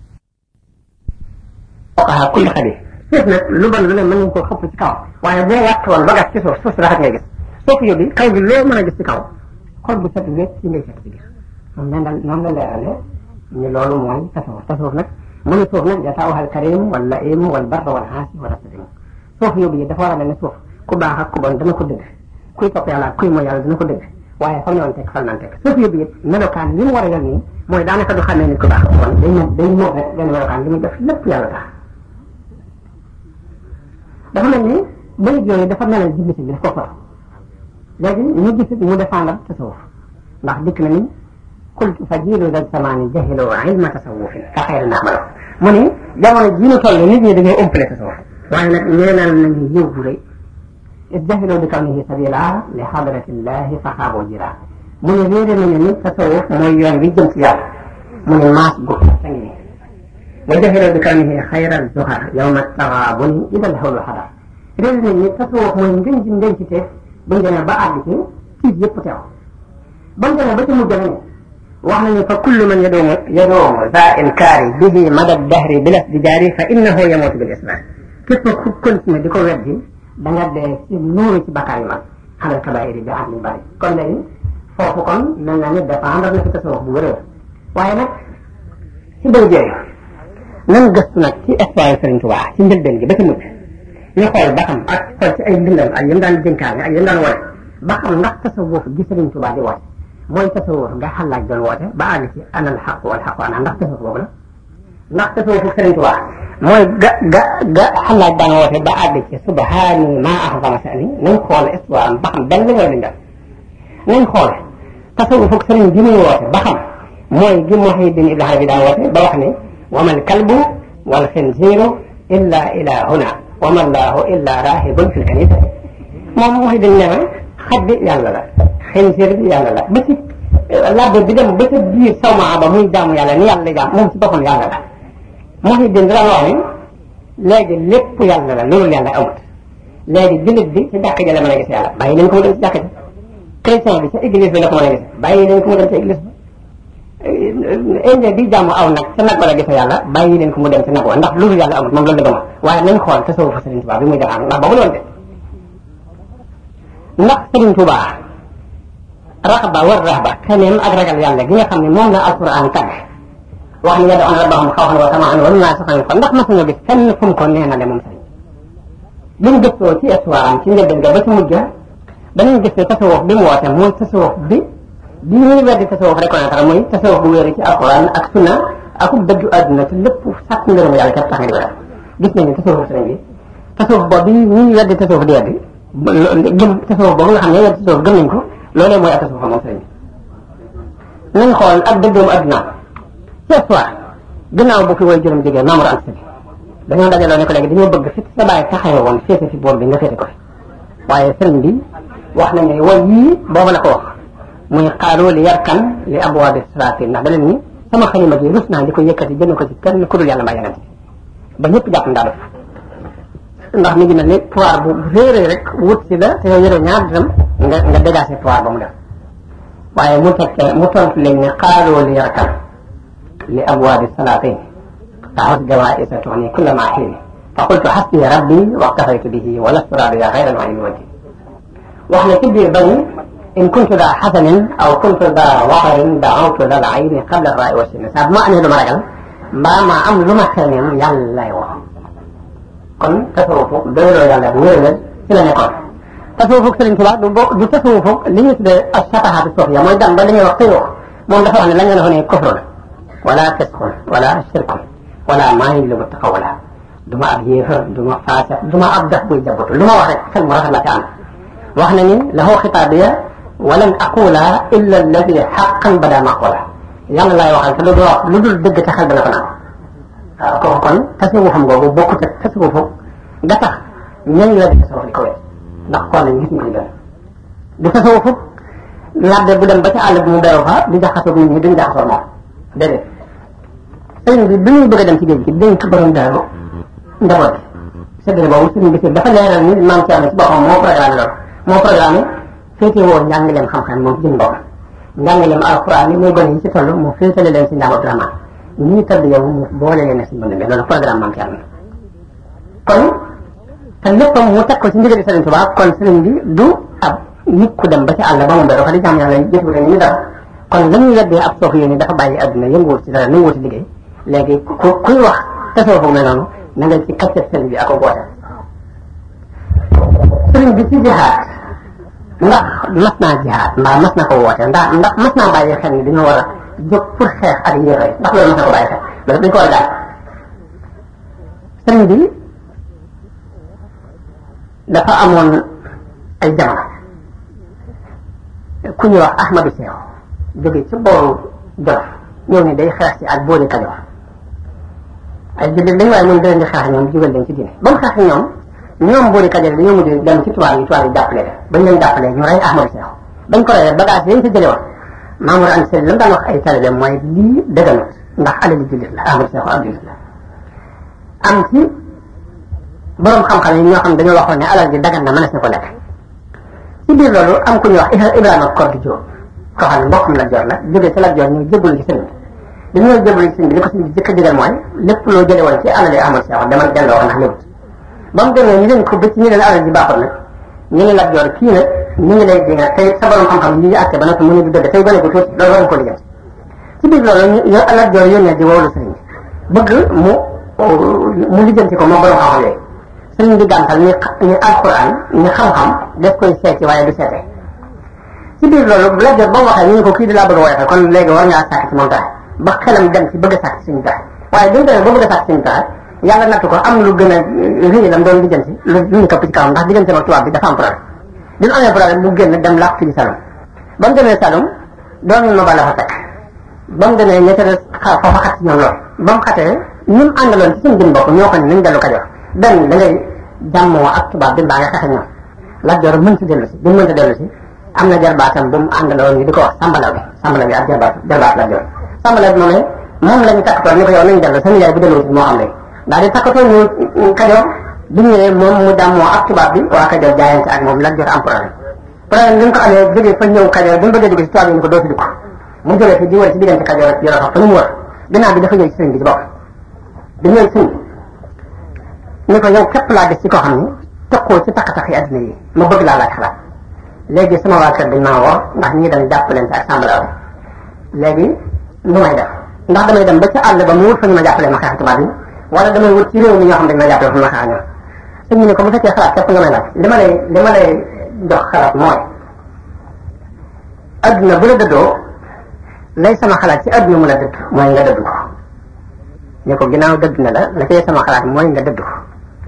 fuqaha kulli xadis suuf nag lu bon lu ne mën nañ koo xëpp ci kaw waaye boo wàtt woon ba gas ci suuf suuf si raxat ngay gis suufi yu bi kaw bi loo mën a gis ci kaw xol bu set wécc ci ngay fekk ci biir moom leen dal noonu la leerale ñu loolu mooy tasawuf tasawuf nag mu ne suuf nag jataawaxal karim wala im wal bar wal xaasi wala sadim suuf yóbbu yi dafa war a mel ne suuf ku baax ak ku bon dana ko dëgg kuy topp yàlla kuy mooy yàlla dana ko dëgg waaye fam noonu teg fal naan teg suuf yóbbu it melokaan li mu war a yor nii mooy daanaka du xamee nit ku baax ak ku bon day mel day mel rek benn melokaan li muy def lépp yàlla tax dafa mel ni bayit yooyu dafa melal jiblisi bi daf ko for léegi ñu gisit mu défendre tasawuf ndax dikk na ni qultu fa jiilu dal samaani jahilu ilma tasawufin ka xayri naxmalo mu ni jamono ji ñu toll nit ñi dañoo umpale tasawuf waaye nag ñeenal nañu yiw bu rëy is jahiloo bi kawnihi sabila li xadratillahi fa xaaboo jira mu ne réere nañu ni tasawuf mooy yoon wi jëm ci yàlla mu ne maas gu sa ngi wa jahiloo bi kawnihi xayral zuhar yawma taxaabuni idal xawlu xadar réere nañu ni tasawuf mooy ngën ji ngën ci teef buñ demee ba àgg ci tiit yëpp teew bañ demee ba ci mujj ne wax nañu fa kullu man yadoomu yadoomu za inkaari bihi mada dahri bilas di jaari fa innahu yamuutu bil islam képp ku continué di ko weddi da nga dee ci nuuru ci bakkaar yu mag xalal kabaayir yi bi at ñu bari kon léegi foofu kon mel na ni dépendre na ci tasawuf bu wëree waaye nag ci bëy jooyu nan gëstu nag ci histoire Sëriñ Tuubaa ci njëlbeen gi ba ci mujj ñu xool ba xam ak xool ci ay mbindam ak yëm daan dénkaane ak yëm daan woote ba xam ndax tasawuf gi Sëriñ Tuubaa di woote mooy tasawuf nga xalaaj doon woote ba àgg ci anal xaq wal xaq ana ndax tasawuf boobu la ndax tasawuf Sëriñ Tuubaa mooy ga ga ga xalaat daan woote ba àgg ci subhaani maa axzama sani nañ xool histoire am ba xam benn la wala ñu nañ xool tasawuf ak sëriñ bi muy woote ba xam mooy gi Muhyiddin Ibn Arabi daan woote ba wax ne wa mal kalbu wal xinziiru illa ilahuna wa ma llahu illa rahibun fil kanisa moom Muhyiddin ne ma xaj bi yàlla la xinziir bi yàlla la ba ci labbe bi dem ba sa biir sawma ba muy jaamu yàlla ni yàlla lay jaam moom si boppam yàlla la Muhyiddin daan wax ni léegi lépp yàlla la loolu yàlla amut léegi jullit bi ci jàkk ja la mën a gis yàlla bàyyi leen ko mu dem ci jàkk ja chrétien bi ca église bi la ko mën a gis bàyyi leen ko mu dem ci église ba indien bi jàmm aw nag ca nag wala gis yàlla bàyyi leen ko mu dem ci nag wa ndax loolu yàlla amut moom loolu la gëmoon waaye nañ xool tasawuf Sëriñ Tuubaa bi muy defaan ndax boobu loolu de ndax Sëriñ Tuubaa raxba war raxba xemeem ak ragal yàlla gi nga xam ne moom la alquran tagg wax ni yad'uuna rabbahum xawfan wa tamaan wa mimmaa razaqnaahum ko ndax mas nga gis fenn fu mu ko neenale moom sëriñ bi mu gëstoo ci histoire am ci njëlbeen ga ba ci mujj danañ gis ne tasawuf bi mu woote mooy tasawuf bi bi ñuy weddi tasawuf reconnaître muy tasawuf bu wéeru ci alquran ak sunna ak dëggu àdduna te lépp sàkk ngërëm yàlla képp tax nga di ko def gis nañu tasawuf sëriñ bi tasawuf boobu bi ñuy weddi tasawuf di weddi gëm tasawuf boobu nga xam ne weddi tasawuf gëm nañ ko loolee mooy ak tasawuf moom sëriñ bi nañ xool ak dëggoom àdduna ci histoire gannaaw bu fi way juróom jógee Mamour Anta Sali dañoo dajaloo ne ko léegi dañoo bëgg fi sa bàyyi taxawee woon féete fi boor bi nga féete ko fi waaye sëriñ bi wax nañ ne way yii boobu la ko wax muy xaalu li yarkan li abwaabi siraati ndax da leen ni sama xalima gi rus naa di ko yëkkati jëme ko ci kenn ku dul yàlla mbaa yonent ba ñëpp jàpp ndaa def ndax mi ngi mel ni pouvoir bu réeré rek wut si la te yow yore ñaar dërëm nga nga dégagé pouvoir ba mu def waaye mu tekkee mu tontu leen ne xaalu li yarkan li abwaabi salaatin taxut jawaisa tuxni kulla ma xiini fa qultu xasbi rabbi waktafaytu bihi wa lastu raadiya xayran wa min wajhi wax ne ci biir bañu in kuntu daa xasanin aw kuntu daa waxarin daawtu dal ayni qabla raay wa sinni saa bu ma amee lu ma ragal mbaa ma am lu ma xeeñeem yàlla lay wax kon tasawufu doyloo yàlla bu wér ci la nekkoon tasawufu Sëriñ Tuubaa du bo du tasawufu li ñu tuddee asatahaatu suufiya mooy dem ba li ñuy wax tëyoo moom dafa wax ne la ngeen wax ne kufru la wala fisqun wala shirkun wala maa ngi lu taxawala du ma ab yéefar du ma faasiq du ma ab daf buy jabbatu lu ma wax rek xel mu rafet la ci ànd wax na ni lahu xitaabiya walan aqula illa alladi xaqan bada maqula yàlla laay waxal te lu dul wax lu dul dëgg te xel dana ko naan waaw kooku kon tasawufam googu bokkut ak tasawufu nga tax ñooñu la di tasawuf di ko wet ndax kon nañ gis ñu ko gën du tasawufu labbe bu dem ba ci àll bi mu beru fa di jaxasoo nit ñi duñ jaxasoo moom déedéet sëriñ bi bi ñuy bëgg a dem ci géej gi dénk borom daaru njaboot gi séddale boobu sëriñ bi dafa leeral ni maam Thierno ci boppam moo programme loolu moo programme féete woo njàngaleem xam-xam moom jëm boppam njàngaleem alxuraan yi muy gone yi ci toll mu féetale leen si njàng Abdourahmane ñii tëdd yow mu boole leen si mbënd mi loolu programme maam Thierno kon te léppam mu teg ko ci ndigali Sëriñ Tuubaa kon sëriñ bi du ab nit ku dem ba ci àll ba mu beru fa di jàmm yàlla jëfu leen ñu dara kon la ñuy weddee ab soof yéen dafa bàyyi àdduna yënguwul ci dara nanguwul ci liggéey léegi ku kuy wax tasoo foog ne noonu na nga ci kàcce sëriñ bi ak ko boote sëriñ bi ci jihaad ndax mas naa jihaad mbaa mas na ko woote ndax ndax mas naa bàyyi xel ni dañoo war a jóg pour xeex ak yéefar ndax loolu mas na ko bàyyi xel loolu dañ ko war a daal sëriñ bi dafa amoon ay jamono ku ñuy wax Ahmadou Seew jóge ci booru Jolof ñëw ni day xeex ci ak boori Kajoor ay jullit dañ waaye moom da leen di xeex ñoom jugal leen ci diine ba mu xeex ñoom ñoom boori Kajoor dañoo mujj dem ci tubaab yi tubaab yi jàppale leen bañ leen jàppalee ñu rey Ahmadou Seex bañ ko reyee bagage yañ sa jële woon Mamour Anta Sali la mu daan wax ay talibé mooy lii dëgganut ndax alali jullit la Ahmadou Seex ab jullit la am ci borom xam-xam yi ñoo xam dañoo waxoon ne alal ji dagan na mënees na ko lekk ci biir loolu am ku ñuy wax Ibrahima Kordi Diop koo xam ne mbokkam la joor la jógee ci la joor ñëw jébbalu ci sëriñ bi dañoo jébbalu ci sëriñ bi li ko sëriñ bi jëkk a digal mooy lépp loo jële woon ci alal yi Ahmadou Seex demal delloo ndax léwut ba mu demee ñu leen ko ba ci ñu leen alal ji baaxul nag ñu ngi la joor kii nag ñu ngi lay dinga tey sa borom xam-xam yi ñu àtte ba nag mu ne du dëgg tey gone bu tuuti loolu war nga ko liggéey ci biir loolu ñu la joor yónnee di wowlu sëriñ bi bëgg mu mu lijjanti ko moom borom xam-xam yooyu sëriñ bi gàntal ni ni alquran ni xam-xam def koy seeti waaye du seete ci biir loolu la jot ba mu waxee ñu ne ko kii di laa bëgg a woyofal kon léegi war ngaa sàkk ci moom taxe ba xelam dem ci bëgg a sàkk suñu taxe waaye bi mu demee ba bëgg a sàkk suñu taxe yàlla nattu ko am lu gën a rëy lam doon lijjanti lu ñu këpp ci kawam ndax diggante ak tubaab bi dafa am problème bi mu amee problème mu génn dem làqu ci salon ba mu demee salon doon ma ba la fa fekk ba mu demee ñette foofa xat ci ñoom lool ba mu xatee ñi mu àndaloon ci suñu jën bopp ñoo ko ne nañ dellu Kajoor benn da ngay jàmmoo ak tubaab bi mbaa nga xeex ak ñoom Lat Joor mën si dellu si bi mu mënta dellu si am na jarbaatam bu mu àndaloon ñu di ko wax sambalaw bi sambalaw bi ak jarbaat jarbaat la jor sambalaw bi moom ne moom lañu takkatoo ni ko yow nañu dellu sa nijaay bu dellu moo xam léegi daal di takkatoo ñu kajoor bi ñëwee moom mu dàmmoo ak tubaab bi waa kajoor jaayante ak moom la jor am problème problème bi mu ko amee jógee fa ñëw kajoor bi mu bëggee dugg si tubaab yi ñu ko doo fi dugg mu jógee fi di wër ci diggante kajoor ak yoro fa ñu mu wër ginnaaw bi dafa ñëw ci sëriñ bi ci bopp bi ñëw sëriñ ni ko yow képp laa gis ci koo xam ni tokkoo ci takk-takk yi adduna yi ma bëgg laa laaj xalaat léegi sama waa kër dañ maa woo ndax ñii dañ jàppalante ak sàmbalaw léegi lu may def ndax damay dem ba ci àll ba mu wut fa ñu ma jàppale ma xeex tubaab yi wala damay wut ci réew mi ñoo xam dañ ma jàppale fa ma xeex ñoom sëñ bi ne ko bu fekkee xalaat képp nga may laaj li ma lay li ma lay jox xalaat mooy adduna bu la dëddoo lay sama xalaat ci adduna mu la dëdd mooy nga dëdd ko ne ko ginnaaw dëdd na la la cay sama xalaat mooy nga dëdd ko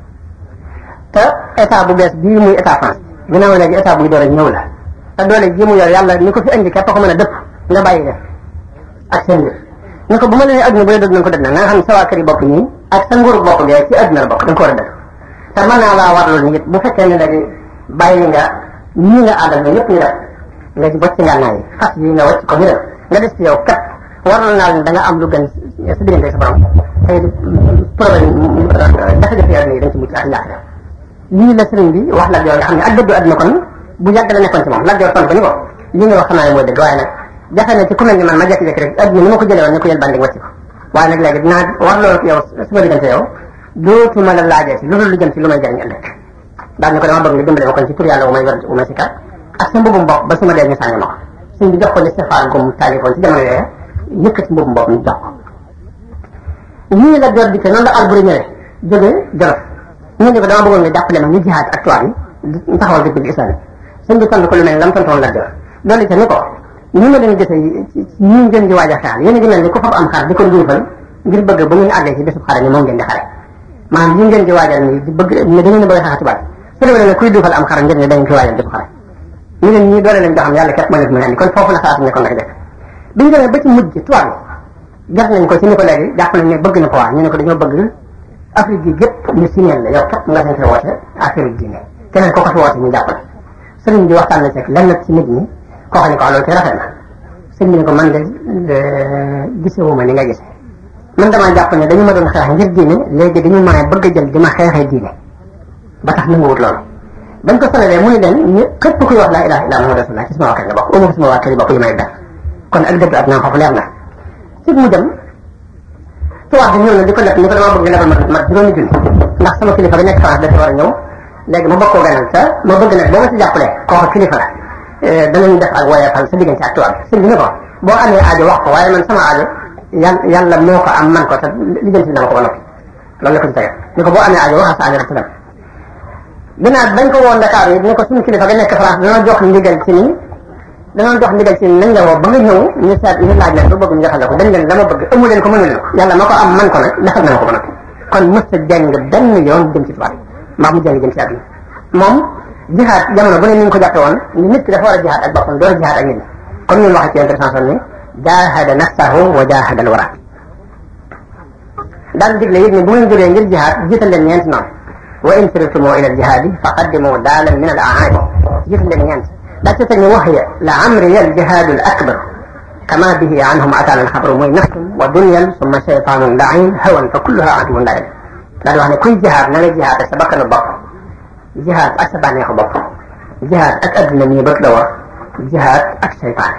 te état bu bees bii muy état France ginnaaw léegi état buy doole ñëw la te doole ji mu yor yàlla ni ko fi indi képp ko mën a dëpp nga bàyyi def ak seen mbir ne ko bu ma la nee adduna bu la dëdd na ko dëdd na nga xam ne sa waa kër yi bopp nii ak sa nguur bopp gee ci adduna la bokk da nga ko war a dëdd te mën naa laa warloolu ni it bu fekkee ne léegi bàyyi nga ñii nga àndal nga ñëpp ñu def nga ci bocc nga naa yi fas yi nga wacc ko ñu def nga des ci yow kat warlool naa leen da nga am lu gën sa diggante sa borom tey problème jafe-jafe adduna yi dañ ci mucc ak ñaax lii la sëriñ bi wax Lat Joor nga xam ne ak dëddu adduna kon bu yàgg la nekkoon ci moom Lat Joor tontu ko ni ko li nga wax xam naa ne mooy dëgg waaye nag jafe na ci ku mel ni man ma jékki-jékki rek adduna ni ma ko jëlee woon ni ko yël bandi wàcc ko waaye nag léegi dinaa war loolu yow suma diggante yow dootuma la laajee ci lu dul lu jëm ci lu may jëriñ ëllëg daal ni ko dama bëgg nga dimbale ma kon ci tur yàlla wu may wér wu may sikar ak sa mbubum bopp ba su ma dee ñu sànni ma ko sëñ bi jox ko li Stéphane gum taalifoon ci jamono yooyu yëkkati mbubum bopp ñu jox ko ñii la Joor dikkee noonu la Alburi ñëwee jógee Jolof ñu ne ko dama bëggoon nga jàppale ma ñu jihaad ak tubaab yi taxawal dëkk bi islam sëñ bi tontu ko lu mel lam tontoon la Joor loolu ca ni ko ni ma leen gisee ñi ngeen di waaj a xaar yéen a ngi mel ni ku fab am xar di ko njuufal ngir bëgg ba ngeen àggee ci bésub xare ni moom ngeen di xare maanaam li ngeen di waajal ni di bëgg ne da ngeen bëgg a xeex tubaab su demee ne kuy duufal am xar ngir ne da ngeen koy waajal bésub xare ñu leen ñii doole leen joo xam yàlla képp moo leen mën a andi kon foofu la xalaatu nekkoon nag def bi ñu demee ba ci mujj tubaab yi gas nañ ko ci ni ko léegi jàpp nañ ne bëgg na ko waa ñu ne ko dañoo bëgg Afrique gi gépp ñu signeel la yow képp nga seen fee woote affaire diine keneen ko ko fi woote ñu jàppale sëriñ bi waxtaan na ci lenn ci nit ñi koo xam ne ko loolu te rafet na sëriñ bi ne ko man de gisewuma ni nga gise man damaa jàpp ne dañu ma doon xeex ngir diine léegi dañu ma bëgg a jël di ma xeexee diine ba tax nanguwut loolu bañ ko solalee mu ne leen ñu képp kuy wax laa ilaha illa muhammadu rasulullah ci sama waa kër nga bokk uma sama waa kër yi bokk yi may def kon ak dëgg ak naa foofu leer na ci mu dem tubaab bi ñëw na di ko leb ni ko dama bëgg nga lebal ma ma juróomi junni ndax sama kilifa bi nekk France dafa war a ñëw léegi ma bokkoo ganal sa ma bëgg nag boo ma si jàppalee kooku kilifa la danañu def ak woyefal sa diggante ak tubaab bi sëñ bi ne ko boo amee aajo wax ko waaye man sama aajo yan yàlla moo ko am man ko te lijjanti dama ko ba noppi loolu la ko ci tegal ni ko boo amee aajo waxal sa aajo rek te dem ginnaaw bañ ko woon Dakar yi ni ko suñu kilifa ga nekk France dana jox ndigal ci ni danoon jox ndigal ci nañ la woo ba nga ñëw ñu seet ñu laaj leen ba bëgg ñu joxal la ko dañ leen la ma bëgg amu leen ko mënu leen ko yàlla ma ko am man ko nag defal na ma ko ba noppi kon mës a jàng benn yoon jëm ci tubaab mbaa mu jàng jëm ci àdduna moom jihaad jamono bu ne ni ñu ko jàppe woon ni nit ki dafa war a jihaad ak boppam door a jihaad ak nit ñi comme ñun waxee ci intervention ni jaahada nafsahu wa jaahada alwara daan digle it ni bu ngeen jógee ngir jihaad jiital leen ñeent noonu wa in sirtumu ila aljihaadi faqaddimu daalan min al aani jiital leen ñeent daa ci teg ni waxya la amriya aljihaadu al akbar kama bihi anhum ataana alxabru mooy nafsun wa dunyan summa cheytaanun lain hawan fa kulluha aduwun lain daal di wax ne kuy jihaad na nga jihaad ak sa bakkanu bopp jihaad ak sa bànneexu bopp jihaad ak adduna mii bët la war jihaad ak cheytaan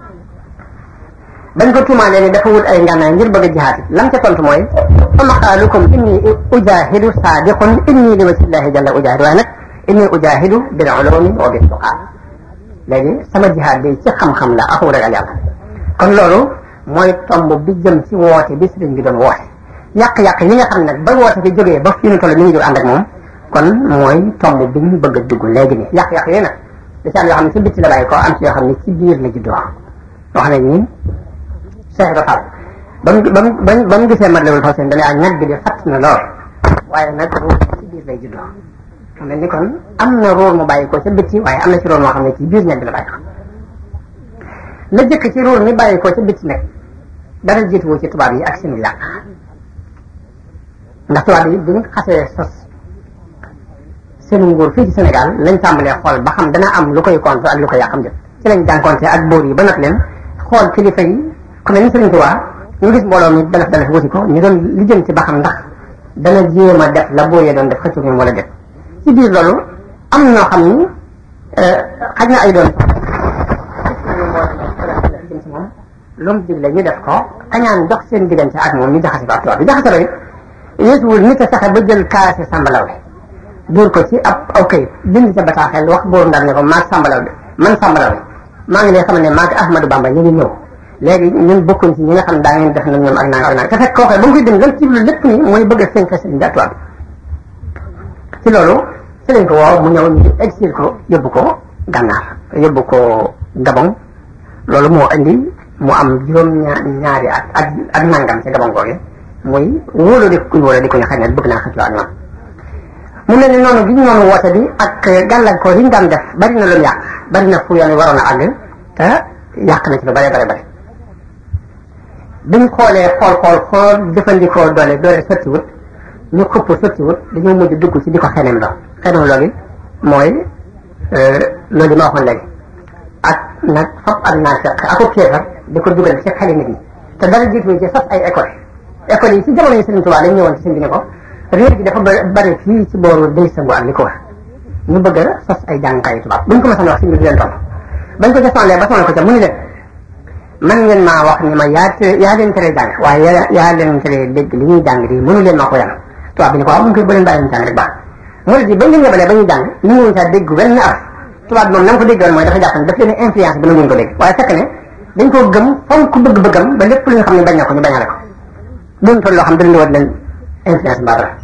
bañ ko tuumaalee ni dafa wut ay ngànnaay ngir bëgg a jihaad lam ca tontu mooy fa maqaalukum inni ujahidu saadiqun inni li wajhillahi jalla ujahidu waaye nag inni ujahidu bil ulumi wa bil tuqaa léegi sama jihaad bi ci xam-xam la ak ragal yàlla kon loolu mooy tomb bi jëm ci woote bi sëriñ bi doon woote yàq-yàq yi nga xam nag ba woote bi jógee ba fii nu toll mi ngi jóg ànd ak moom kon mooy tomb bi ñu bëgg a dugg léegi nii yàq-yàq yi nag da ci am yoo xam ne ci bitti la bàyyi ko am ci yoo xam ne ci biir la juddoo wax nañ ni Cheikh Ibra Fall ba mu ba mu ba mu gisee mat lewul faw seen dane ak ñag bi di fatt na lool waaye nag ruur ci biir lay juddoo xam ne ni kon am na ruur mu bàyyi ko ca bitti waaye am na ci ruur moo xam ne ci biir ñag bi la bàyyi ko la jëkk ci ruur mi bàyyi ko ca bitti nag dara jiituwu ci tubaab yi ak seen yàq ndax tubaab yi bi ñu xasee sos seen nguur fii ci Sénégal lañ tàmbalee xool ba xam dana am lu koy contre ak lu koy yàqam jëf ci lañ jànkonte ak bóor yi ba nag leen xool kilifa yi ku mel ni Sëriñ Tuubaa ñu gis mbooloo mi dalaf dalaf wuti ko ñu doon lijjanti ba xam ndax dana jéem a def la bóor ya doon def xëccu ñoom wala def ci biir loolu am ñoo xam ni xaj na ay doon jëm si moom lu mu digle ñu def ko kañaan dox seen diggante ak moom ñu jaxase ko ak tubaab bi jaxase ba it yéesuwul nit a fexe ba jël kaase sàmbalaw bi duur ko ci ab aw kayit bind ca bataaxel wax bóor ndar ne ko maag sàmbalaw bi man sàmbalaw bi maa ngi lay xamal ne maag Ahmadou Bamba ñu ngi ñëw léegi ñun bokkuñ ci ñi nga xam ne daa ngeen def nag ñoom ak nanga ak nanga te fekk koo xam ba mu koy bind lan ci lu lépp ni mooy bëgg a fenk sëriñ bi ak tubaab bi ci loolu ci lañ ko woo mu ñëw ñu exil ko yóbbu ko gànnaar yóbbu ko Gabon loolu moo indi mu am juróom ñaari at ak ak nangam ci Gabon googe muy wóolu di kuñ wóolu di ko ñu xam ne bëgg naa xëccoo ak ñoom mu mel ni noonu bi ñu noonu woote bi ak gàllankoor yi ñu daan def bari na lu mu yàq bari na fu yoon waroon a àgg te yàq na ci lu bare bare bare biñ xoolee xool xool xool jëfandikoo doole doole sottiwut ñu xupp sottiwut dañoo mujj dugg ci di ko xeneem lo xeneem loolu mooy loolu ma waxoon léegi ak nag fop ak naa fekk ako kéefar di ko dugal ci xeli nit ñi te dara jiitu ci sos ay école école yi ci jamono yi Sëriñ Tuubaa dañ ñëwoon ci sëñ bi ne ko réer gi dafa bari fii ci booru day sangu ak li ko war ñu bëgg a sos ay jàngkaayu tubaab buñ ko mësoon wax sëñ bi di leen topp bañ ko defanlee ba sonal ko ca mu ni leen man ngeen maa wax ni ma yaa yaa leen tere jàng waaye yaa yaa leen tere dégg li ñuy jàng di mënu leen maa ko yan tubaab bi ne ko waaw mu ngi koy ba leen bàyyi leen jàng rek baax mu di bañ leen yebalee ba ñuy jàng ñu ngi saa dégg wenn araf tubaab moom na nga ko déggoon mooy dafa jàpp ne daf leen influence ba nanguñ ko dégg waaye fekk ne dañ koo gëm fonk ku bëgg-bëggam ba lépp lu nga xam ne bañ na ko ñu bañale ko doon toll loo xam dañ war leen influence mbaa dara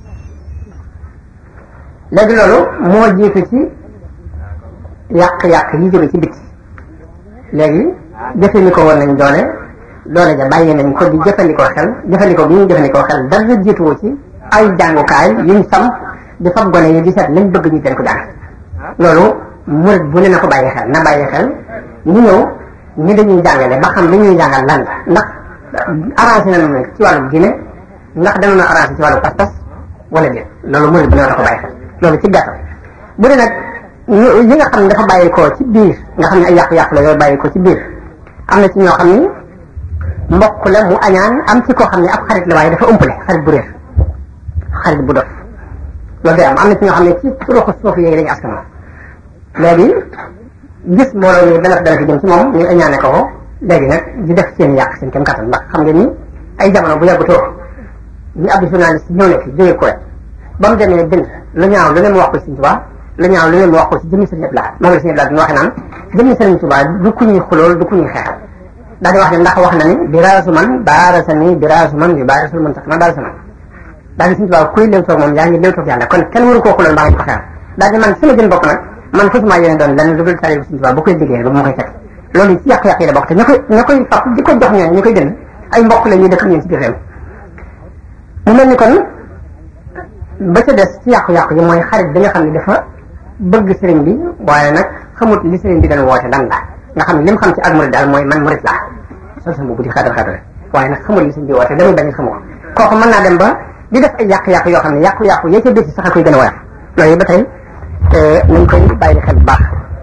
léegi loolu moo jiitu ci yàq-yàq yi jóge ci biti léegi jëfandikoo woon nañ doole doole ja bàyyi nañ ko di jëfandikoo xel jëfandikoo bi ñuy jëfandikoo xel dara jiituwoo ci ay jàngukaay yuñ sam di fab gone yi di seet lañ bëgg ñu leen ko jàng loolu murit bu ne na ko bàyyi xel na bàyyi xel ñu ñëw ñi dañuy jàngale ba xam li ñuy jàngal lan la ndax arrangé na nag ci wàllu diine ndax dana na arrangé ci wàllu pas-pas wala déet loolu murit bu ne na ko bàyyi xel loolu ci gàttal bu dee nag yi nga xam ne dafa bàyyi ko ci biir nga xam ne ay yàqu-yàqu la yooyu bàyyi ko ci biir am na ci ñoo xam ni mbokk la mu añaan am ci koo xam ne ab xarit la waaye dafa ëmpale xarit bu réer xarit bu dof loolu day am am na ci ñoo xam ne ci roxu suuf yéegi dañu askan léegi gis mbooloo mi dana dana fi jëm ci moom ñu añaane ko ko léegi nag di def seen yàq seen kem kattan ndax xam nga ni ay jamono bu yàggutoo ñu ab journaliste ñëw ne fi jógee Kuwait ba mu demee bind lu ñaaw lu ne mu wax ko Sëriñ Tuubaa lu ñaaw lu ne mu wax ko ci jëmmi Sëriñ Abdou Lahad moom la Sëriñ Abdou Lahad ñu waxe naan jëmmi Sëriñ Tuubaa du ku ñuy xulool du ku ñuy xeexal daal di wax ne ndax wax na ni biraasu man baarasa ni biraasu man yu baarasul man tax ma baarasa man daal di Sëriñ Tuubaa kuy léew toog moom yaa ngi léew toog yàlla kon kenn waru koo xulool mbaa nga ko xeexal daal di man sama jën bopp nag man fasuma yéene doon lenn lu dul tari Sëriñ Tuubaa bu koy liggéey ba mu koy fekk loolu ci yàq-yàq yi la bokk te ña koy ña koy fab di ko jox ñooñu ñu koy jënd ay mbokk la ñuy dëkk ñeen ci biir réew mu mel ni kon ba ca des ci yàqu-yàqu yi mooy xarit bi nga xam ne dafa bëgg sëriñ bi waaye nag xamut li sëriñ bi doon woote lan la nga xam ne li mu xam ci ak murid daal mooy man murid laa sol sama bu di xaatal xaatal waaye nag xamut li sëriñ bi woote damay bañ xamu ko kooku mën naa dem ba di def ay yàq-yàq yoo xam ne yàqu-yàqu yee ca biir sax a koy gën a woyof loolu ba tey nañ koy bàyyi xel bu baax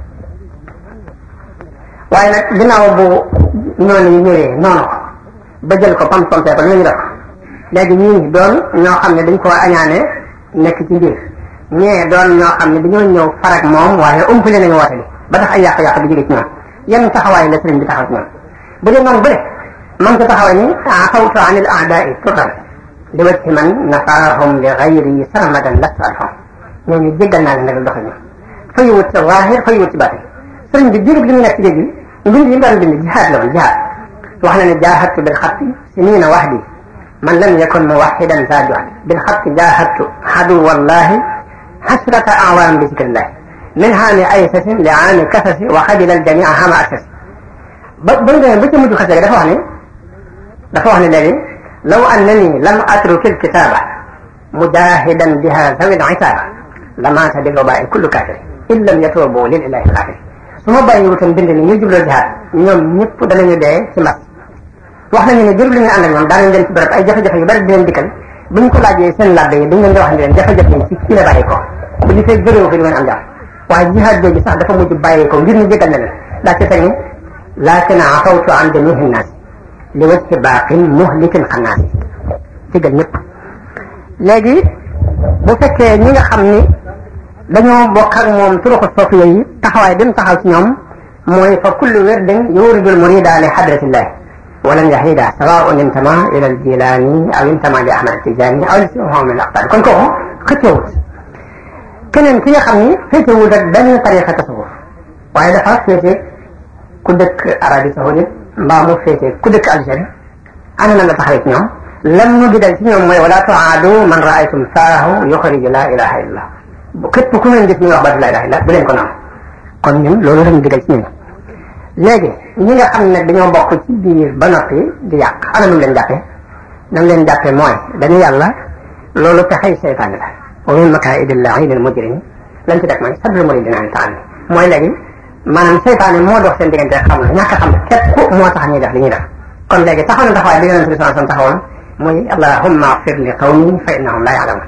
waaye nag ginnaaw bu noonu yi ñëwee noonu ko ba jël ko pam pompé ko lu ñu def léegi ñii doon ñoo xam ne dañ koo añaane nekk ci mbir ñee doon ñoo xam ne dañoo ñëw farak moom waaye umpale nañu woote bi ba tax ay yàq-yàq di jóge ci ñoom yan taxawaay la sëriñ bi taxaw ci ñoom bu dee noonu bële man ko taxawaay ni afawtu an il aadai turan li wacci man nafaahum li gayri sarmadan lastu alham ñooñu jéggal naa leen nag doxe ñoom fay wut ci zaahir fay wut ci baatin sëriñ bi jurub li mu nekk ci géej gi mbind yi mu daan bind jihaad la woon jihaad wax na ne jaahadtu bil xatti sinina wahdi man lam yakun muwaxidan za juhd bil xatti jaahadtu xadu wallahi xasrata awaam bi zikrillah min haami aysasin li aami kasasi wa xadila aljamia hama aksasi ba ba mu demee ba ca mujj xase dafa wax ne dafa wax ne léegi law annani lam atruki alkitaba mujahidan biha zawi lisaba lamaata bil wabai kullu kafiri in lam yatubu lil ilahi alxafiri su ma bàyyi wutoon bind ni ñu jubloo jihaad ñoom ñëpp danañu dee ci mbas wax nañu ne jërub li ñu ànd ak ñoom daanañ leen ci bërëb ay jafe-jafe yu bari di leen dikkal buñ ko laajee seen labbe yi dañ leen di wax ne leen jafe-jafe yi ci ci la bàyyi ko li fekk bëréewu fi du ngeen am jàmm waaye jihaad jooju sax dafa mujj bàyyi ko ngir ñu jégal na leen daa ci teg ni laakin afawtu an jamihi nnaas li wajhi baaqin muhlikin xannaas jégal ñëpp léegi bu fekkee ñi nga xam ni dañoo bokk ak moom turuqu sofiya yi taxawaay bi mu taxaw ci ñoom mooy fa kullu wirdin yuridu al murida li hadratillah walam yahida sawaun intama ila al jilani aw intama li ahmad tijani aw li siwahum min al aqtar kon kooku xëccewut keneen ki nga xam ni féetewul rek benn tariqa tasawuf waaye dafa féete ku dëkk Arabie Saoudite mbaa mu féete ku dëkk Algérie ana na nga taxawee ci ñoom lam ñu gidal ci ñoom mooy wala tuaadu man raaytum faahu yuxriju la ilaha illallah képp ku ngeen gis ñu wax baatu la ilaha illallah bu leen ko naan kon ñun loolu lañu gidal ci ñun léegi ñi nga xam ne dañoo bokk ci biir ba noppi di yàq ana nu leen jàppee nam leen jàppee mooy dañu yàlla loolu pexey seytaane la wa min makaa'idi llaa'ini l-mujrimi lañ ci def mooy saddul muridina an taani mooy léegi maanaam seytaane moo dox seen diggante xam la ñàkk a xam képp moo tax ñuy def li ñuy def kon léegi taxaw na taxawaay bi yonente bi sallallahu alayhi wasallam taxawoon muy allahumma ighfir li qawmi fa innahum la ya'lamun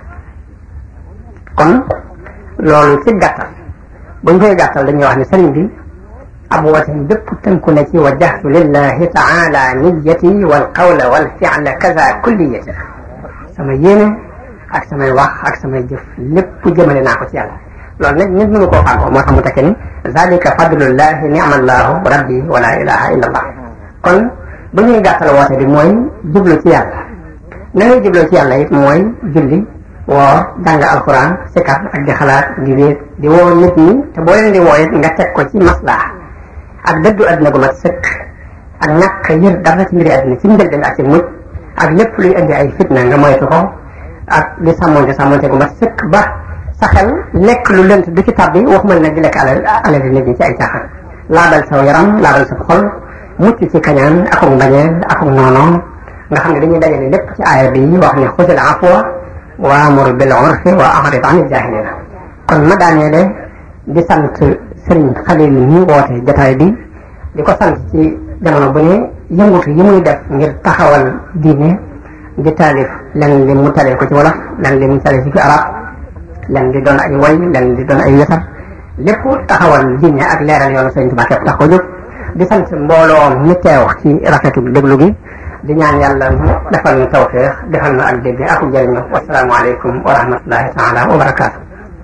kon loolu ci gàttal buñ koy gàttal dañuy wax ne sëriñ bi ab wooteem bépp tënku na ci wajjahtu lillahi taala niyyati wal qawla wal fi'la kaza kulliyati sama yéene ak samay wax ak samay jëf lépp jëmale naa ko ci yàlla loolu nag nit mënu koo fàggoo moo tax mu tekki ni zalika fadlullahi ni'mallahu rabbi wala ilaha illa allah kon bu ñuy gàttal woote bi mooy jublu ci yàlla na ngay jubloo ci yàlla it mooy julli woor jàng alquran sikar ak di xalaat di wéet di woo nit ñi te boo leen di woo it nga teg ko ci maslaha ak dëddu adduna gu mat sëkk ak ñàkk yër dara ci mbiri adduna ci njëlbeen ak ci mujj ak lépp luy indi ay fitna nga moytu ko ak di sàmmonte sàmmonte gu mat sëkk ba sa xel lekk lu lënt du ci tabbi waxuma nag di lekk alal alal nit ñi ci ay caaxaan laabal saw yaram laabal sa xol mucc ci kañaan akuk mbañeel akuk noono nga xam ne dañuy dajale lépp ci aaya bi wax ne xusil afwa wa amur bil urfi wa a'rid anil jahilina kon ma daaneele di sant sëriñ Xalil mi woote jataay bi di ko sant ci jamono bu ne yëngutu yi muy def ngir taxawal diine di taalif len li mu talee ko ci wolof len li mu talee ci arab len di doon ay way len di doon ay wesar lépp taxawal diine ak leeral yoonu sëriñ Tuubaa képp tax ko jóg di sant mbooloo mi teew ci rafetu déglu gi di ñaan yàlla mu defal ñu tawfeex defal ñu ak dégg ak jëriñu wasalaamu aleykum wa rahmatullahi taala wa barakaatu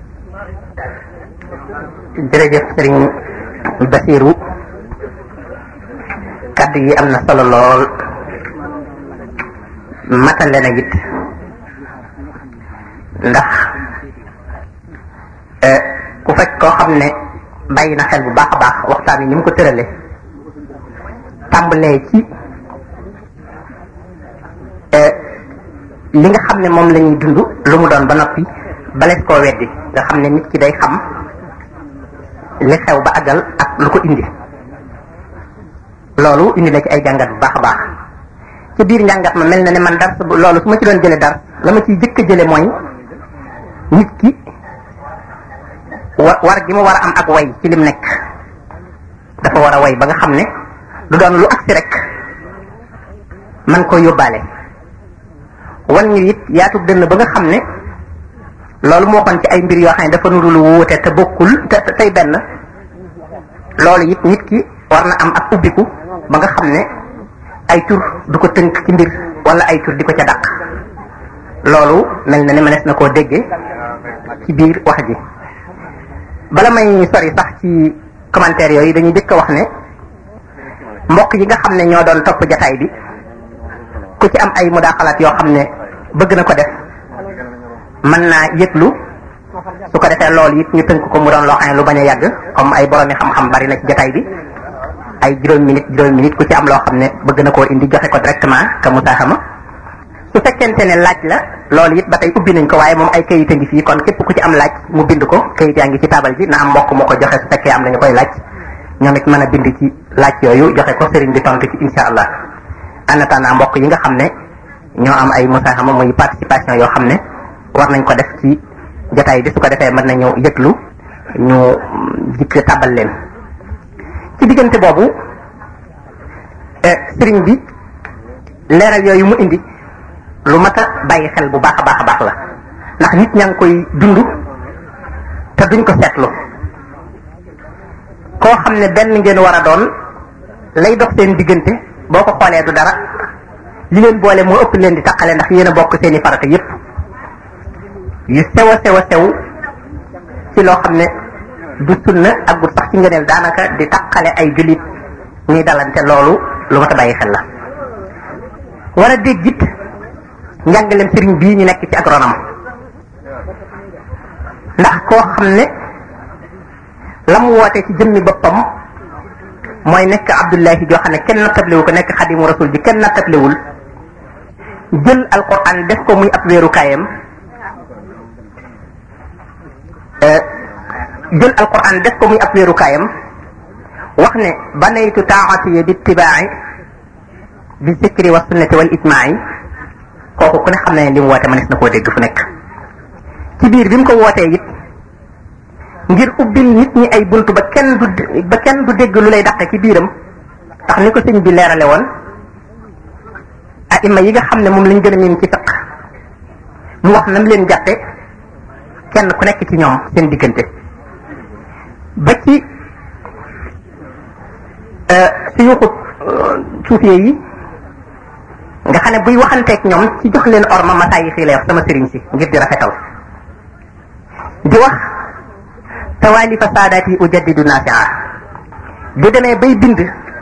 jërëjëf sëriñ Basiru kaddu yi am na solo lool matale na it ndax ku fekk koo xam ne bàyyi na xel bu baax a baax waxtaan yi ni mu ko tërale tàmbalee ci li nga xam ne moom la ñuy dund lu mu doon ba noppi balees koo weddi nga xam ne nit ki day xam li xew ba àggal ak lu ko indi loolu indi na ci ay jàngat bu baax a baax ci biir njàngat ma mel na ne man dars loolu su ma ci doon jële dars la ma ciy jëkk a jële mooy nit ki wa war gi mu war a am ak way ci lim nekk dafa war a way ba nga xam ne du doon lu agsi rek man ko yóbbaale wan ñu it yaatu dënn ba nga xam ne loolu moo xoon ci ay mbir yoo xam ne dafa nuru lu wuute te bokkul te tey benn loolu it nit ki war na am ak ubbiku ba nga xam ne ay tur du ko tënk ci mbir wala ay tur di ko ca dàq loolu mel na ne mënees na koo déggee ci biir wax ji bala may sori sax ci commentaire yooyu dañuy jëkk a wax ne mbokk yi nga xam ne ñoo doon topp jataay bi ku ci am ay mudaaxalaat yoo xam ne bëgg na ko def mën naa yëglu su ko defee loolu it ñu tënk ko mu doon loo xam ne lu bañ a yàgg comme ay boroomi xam-xam bari na ci jataay bi ay juróom minute juróom minute ku ci am loo xam ne bëgg na koo indi joxe ko directement ka musaaxama su fekkente ne laaj la loolu it ba tey ubbi nañ ko waaye moom ay kayit a ngi fii kon képp ku ci am laaj mu bind ko kayit yaa ngi ci taabal ji na am mbokk mu ko joxe su fekkee am nañu koy laaj ñoom it mën a bind ci laaj yooyu joxe ko sëriñ bi tontu ci insha allah en attendant mbokk yi nga xam ne ñoo am ay musaaxama muy participation yoo xam ne war nañ ko def ci jotaay bi su ko defee mën nañu yëglu ñu dikk tàbbal leen ci diggante boobu sëriñ bi leeral yooyu mu indi lu mat a bàyyi xel bu baax a baax a baax la ndax nit ñaa ngi koy dund te duñ ko seetlu koo xam ne benn ngeen war a doon lay dox seen diggante boo ko xoolee du dara li leen boole moo ëpp leen di taqale ndax yéen a bokk seen i farata yépp yu sew a sew a sew ci loo xam ne du sunna ak bu sax ci ngëneel daanaka di taqale ay jullit ñuy dalante loolu lu ma ta bàyyi xel la war a dégg it njàngalem sëriñ bii ñu nekk ci agronome ndax koo xam ne la mu woote ci jëmmi boppam mooy nekk abdullahi joo xam ne kenn nattabliwu ko nekk xadimu rasul bi kenn nattabliwul jël alquran def ko muy ab wéerukaayam jël alquran def ko muy ab wéerukaayam wax ne banaytu taatiya bi ittibaai bi zikri wa sunnati wal ijmaai kooku ku ne xam ne li mu woote mënees na koo dégg fu nekk ci biir bi mu ko wootee it ngir ubbil nit ñi ay bunt ba kenn du ba kenn du dégg lu lay dàqe ci biiram ndax ni ko sëñ bi leerale woon aima yi nga xam ne moom lañ gën a miin ci fiq mu wax nam leen jàppe kenn ku nekk ci ñoom seen diggante ba ci suyuxu suufee yi nga xam ne buy waxanteeg ñoom ci jox leen orma masaa yi fii lay wax sama sëriñ si ngir di rafetal di wax tawaalifa saadaati ujaddidu naasia bu demee bay bind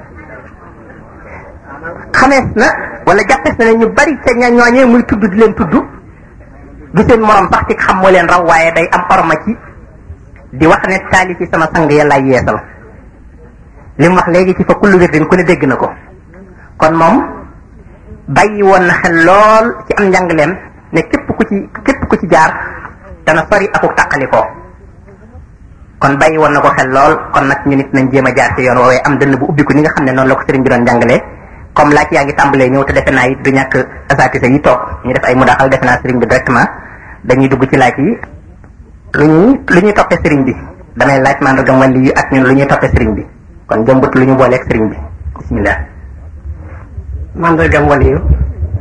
xamees na wala jàppees na ne ñu bari ca ña ñooñee muy tudd di leen tudd du seen morom sax ci xam moo leen raw waaye day am orma ci di wax ne taalifi sama sang yàllaay yeesal li mu wax léegi ci fa kullu wirdin ku ne dégg na ko kon moom bàyyi woon na xel lool ci am njàngaleem ne képp ku ci képp ku ci jaar dana sori akuk tàqalikoo kon bàyyi woon na ko xel lool kon nag ñu nit nañ jéem a jaar ci yoon woowee am dënn bu ubbiku ni nga xam ne noonu la ko sëriñ bi doon jàngalee comme laaj yaa ngi tàmbalee ñëw te defe naa it du ñàkk asatisa yi toog ñu def ay mudaxal defe naa sëriñ bi directement dañuy dugg ci laaj yi lu ñuy lu ñuy toppee sëriñ bi damay laaj mandargam wàlli yu ak ñun lu ñuy toppee sëriñ bi kon jëmbut lu ñu booleeg sëriñ bi bismillah mandargam wàlli yu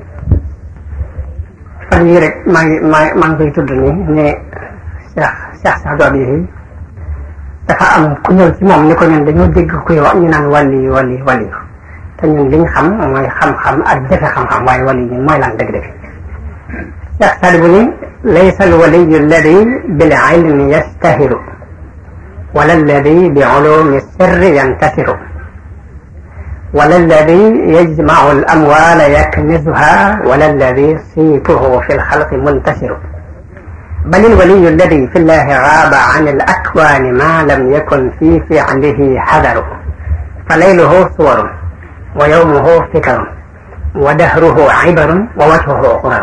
fan yii rek maa ngi maa maa ngi koy tudd nii ne Cheikh Cheikh Saadu Abi dafa am ku ñëw ci moom ni ko ñun dañoo dégg kuy wax ñu naan wàlli yu wàlli wàlli yu te ñun liñ xam mooy xam-xam ak defe xam-xam waaye wàlli ñun mooy lan dëgg-dëgg Cheikh Saadu bu ni laysa al waliyu alladi bil ilmi yastahiru wala alladi bi ulumi sirri yantasiru ولا الذي يجمع الأموال يكنزها ولا الذي صيته في الخلق منتشر بل الولي الذي في الله غاب عن الأكوان ما لم يكن في فعله حذر فليله صور ويومه فكر ودهره عبر ووجهه قرر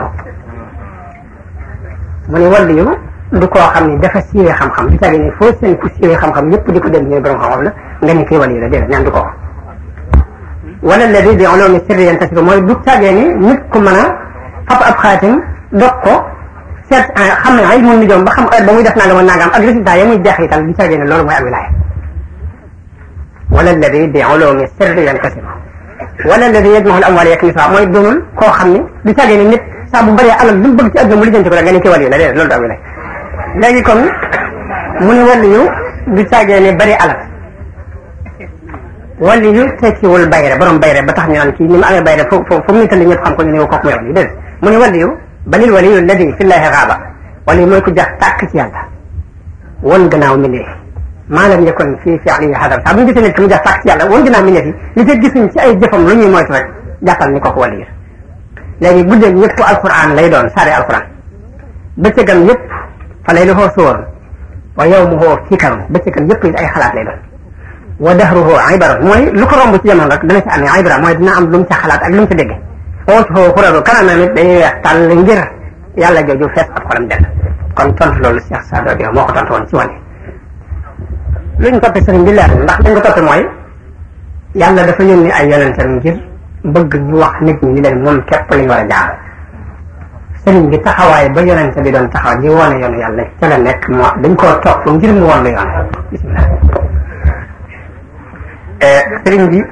من يولي du koo xam ne dafa siiwee xam-xam du tagi ne foo seen ku siiwee xam-xam yëpp di ko dégg ñooy borom xam-xam la nga ne kii wali la déedéet ñaan du ko wala alladi bi ulumi sirri yantasiru mooy du tàggee ni nit ku mën a fab ab xaatim dog ko seet xam ne ay mun ni joom ba xam heure ba muy def nangam ak nangam ak résultat ya muy jeexital du tàggee ne loolu mooy ak wilaaya wala alladi bi ulumi sirri yantasiru wala alladi yajmahu al amwal yaknisuha mooy doonul koo xam ne du tàggee ni nit saa bu bëree alal lu mu bëgg ci àdduna mu lijjanti ko rek nga ne kii wali la déedéet loolu du ak wilaaya léegi kon mu ne wali yu du tàggee ne bëri alal wali yu tekkiwul bayre borom bayre ba tax ñu naan kii ni mu amee bayre fu fu fu mu nittali ñëpp xam ko ñu ne kooku mooy wali déedéet mu ne wali yu balil wali yu alladi fi llahi xaaba wali yu mooy ku jax tàkk ci yàlla won gannaaw mbindeef maa lam yakun fii fi alihi xadar saa bu ñu gisee nit ki mu jax tàkk ci yàlla won gannaaw mbindeef yi li fekk gisuñ ci ay jëfam lu ñuy moytu rek jàppal ni kooku wali yu léegi guddeeg yëpp alquran lay doon saare alquran bëccëgam yëpp fa lay lafoo sóor wa yawmuhu fikarun bëccëgam yëpp it ay xalaat lay doon wa dahruhu ibaron mooy lu ko romb ci jamono rek dana ci amee ibra mooy dina am lu mu ca xalaat ak lu mu ca dégg ootuhoo xuraru kanamam it day weex tàll ngir yàlla jooju fees ab xolam dell kon tontu loolu Cheikh Sadio Diop moo ko tontu woon ci wane luñ toppe sëriñ bi leer ndax dañ ko toppe mooy yàlla dafa yónni ay yonentam ngir bëgg ñu wax nit ñi ni leen moom képp lañ war a jaar sëriñ bi taxawaay ba yonente bi doon taxaw di wone yoonu yàlla ca la nekk moo dañ koo topp ngir mu won la yoon bismillah sëriñ bi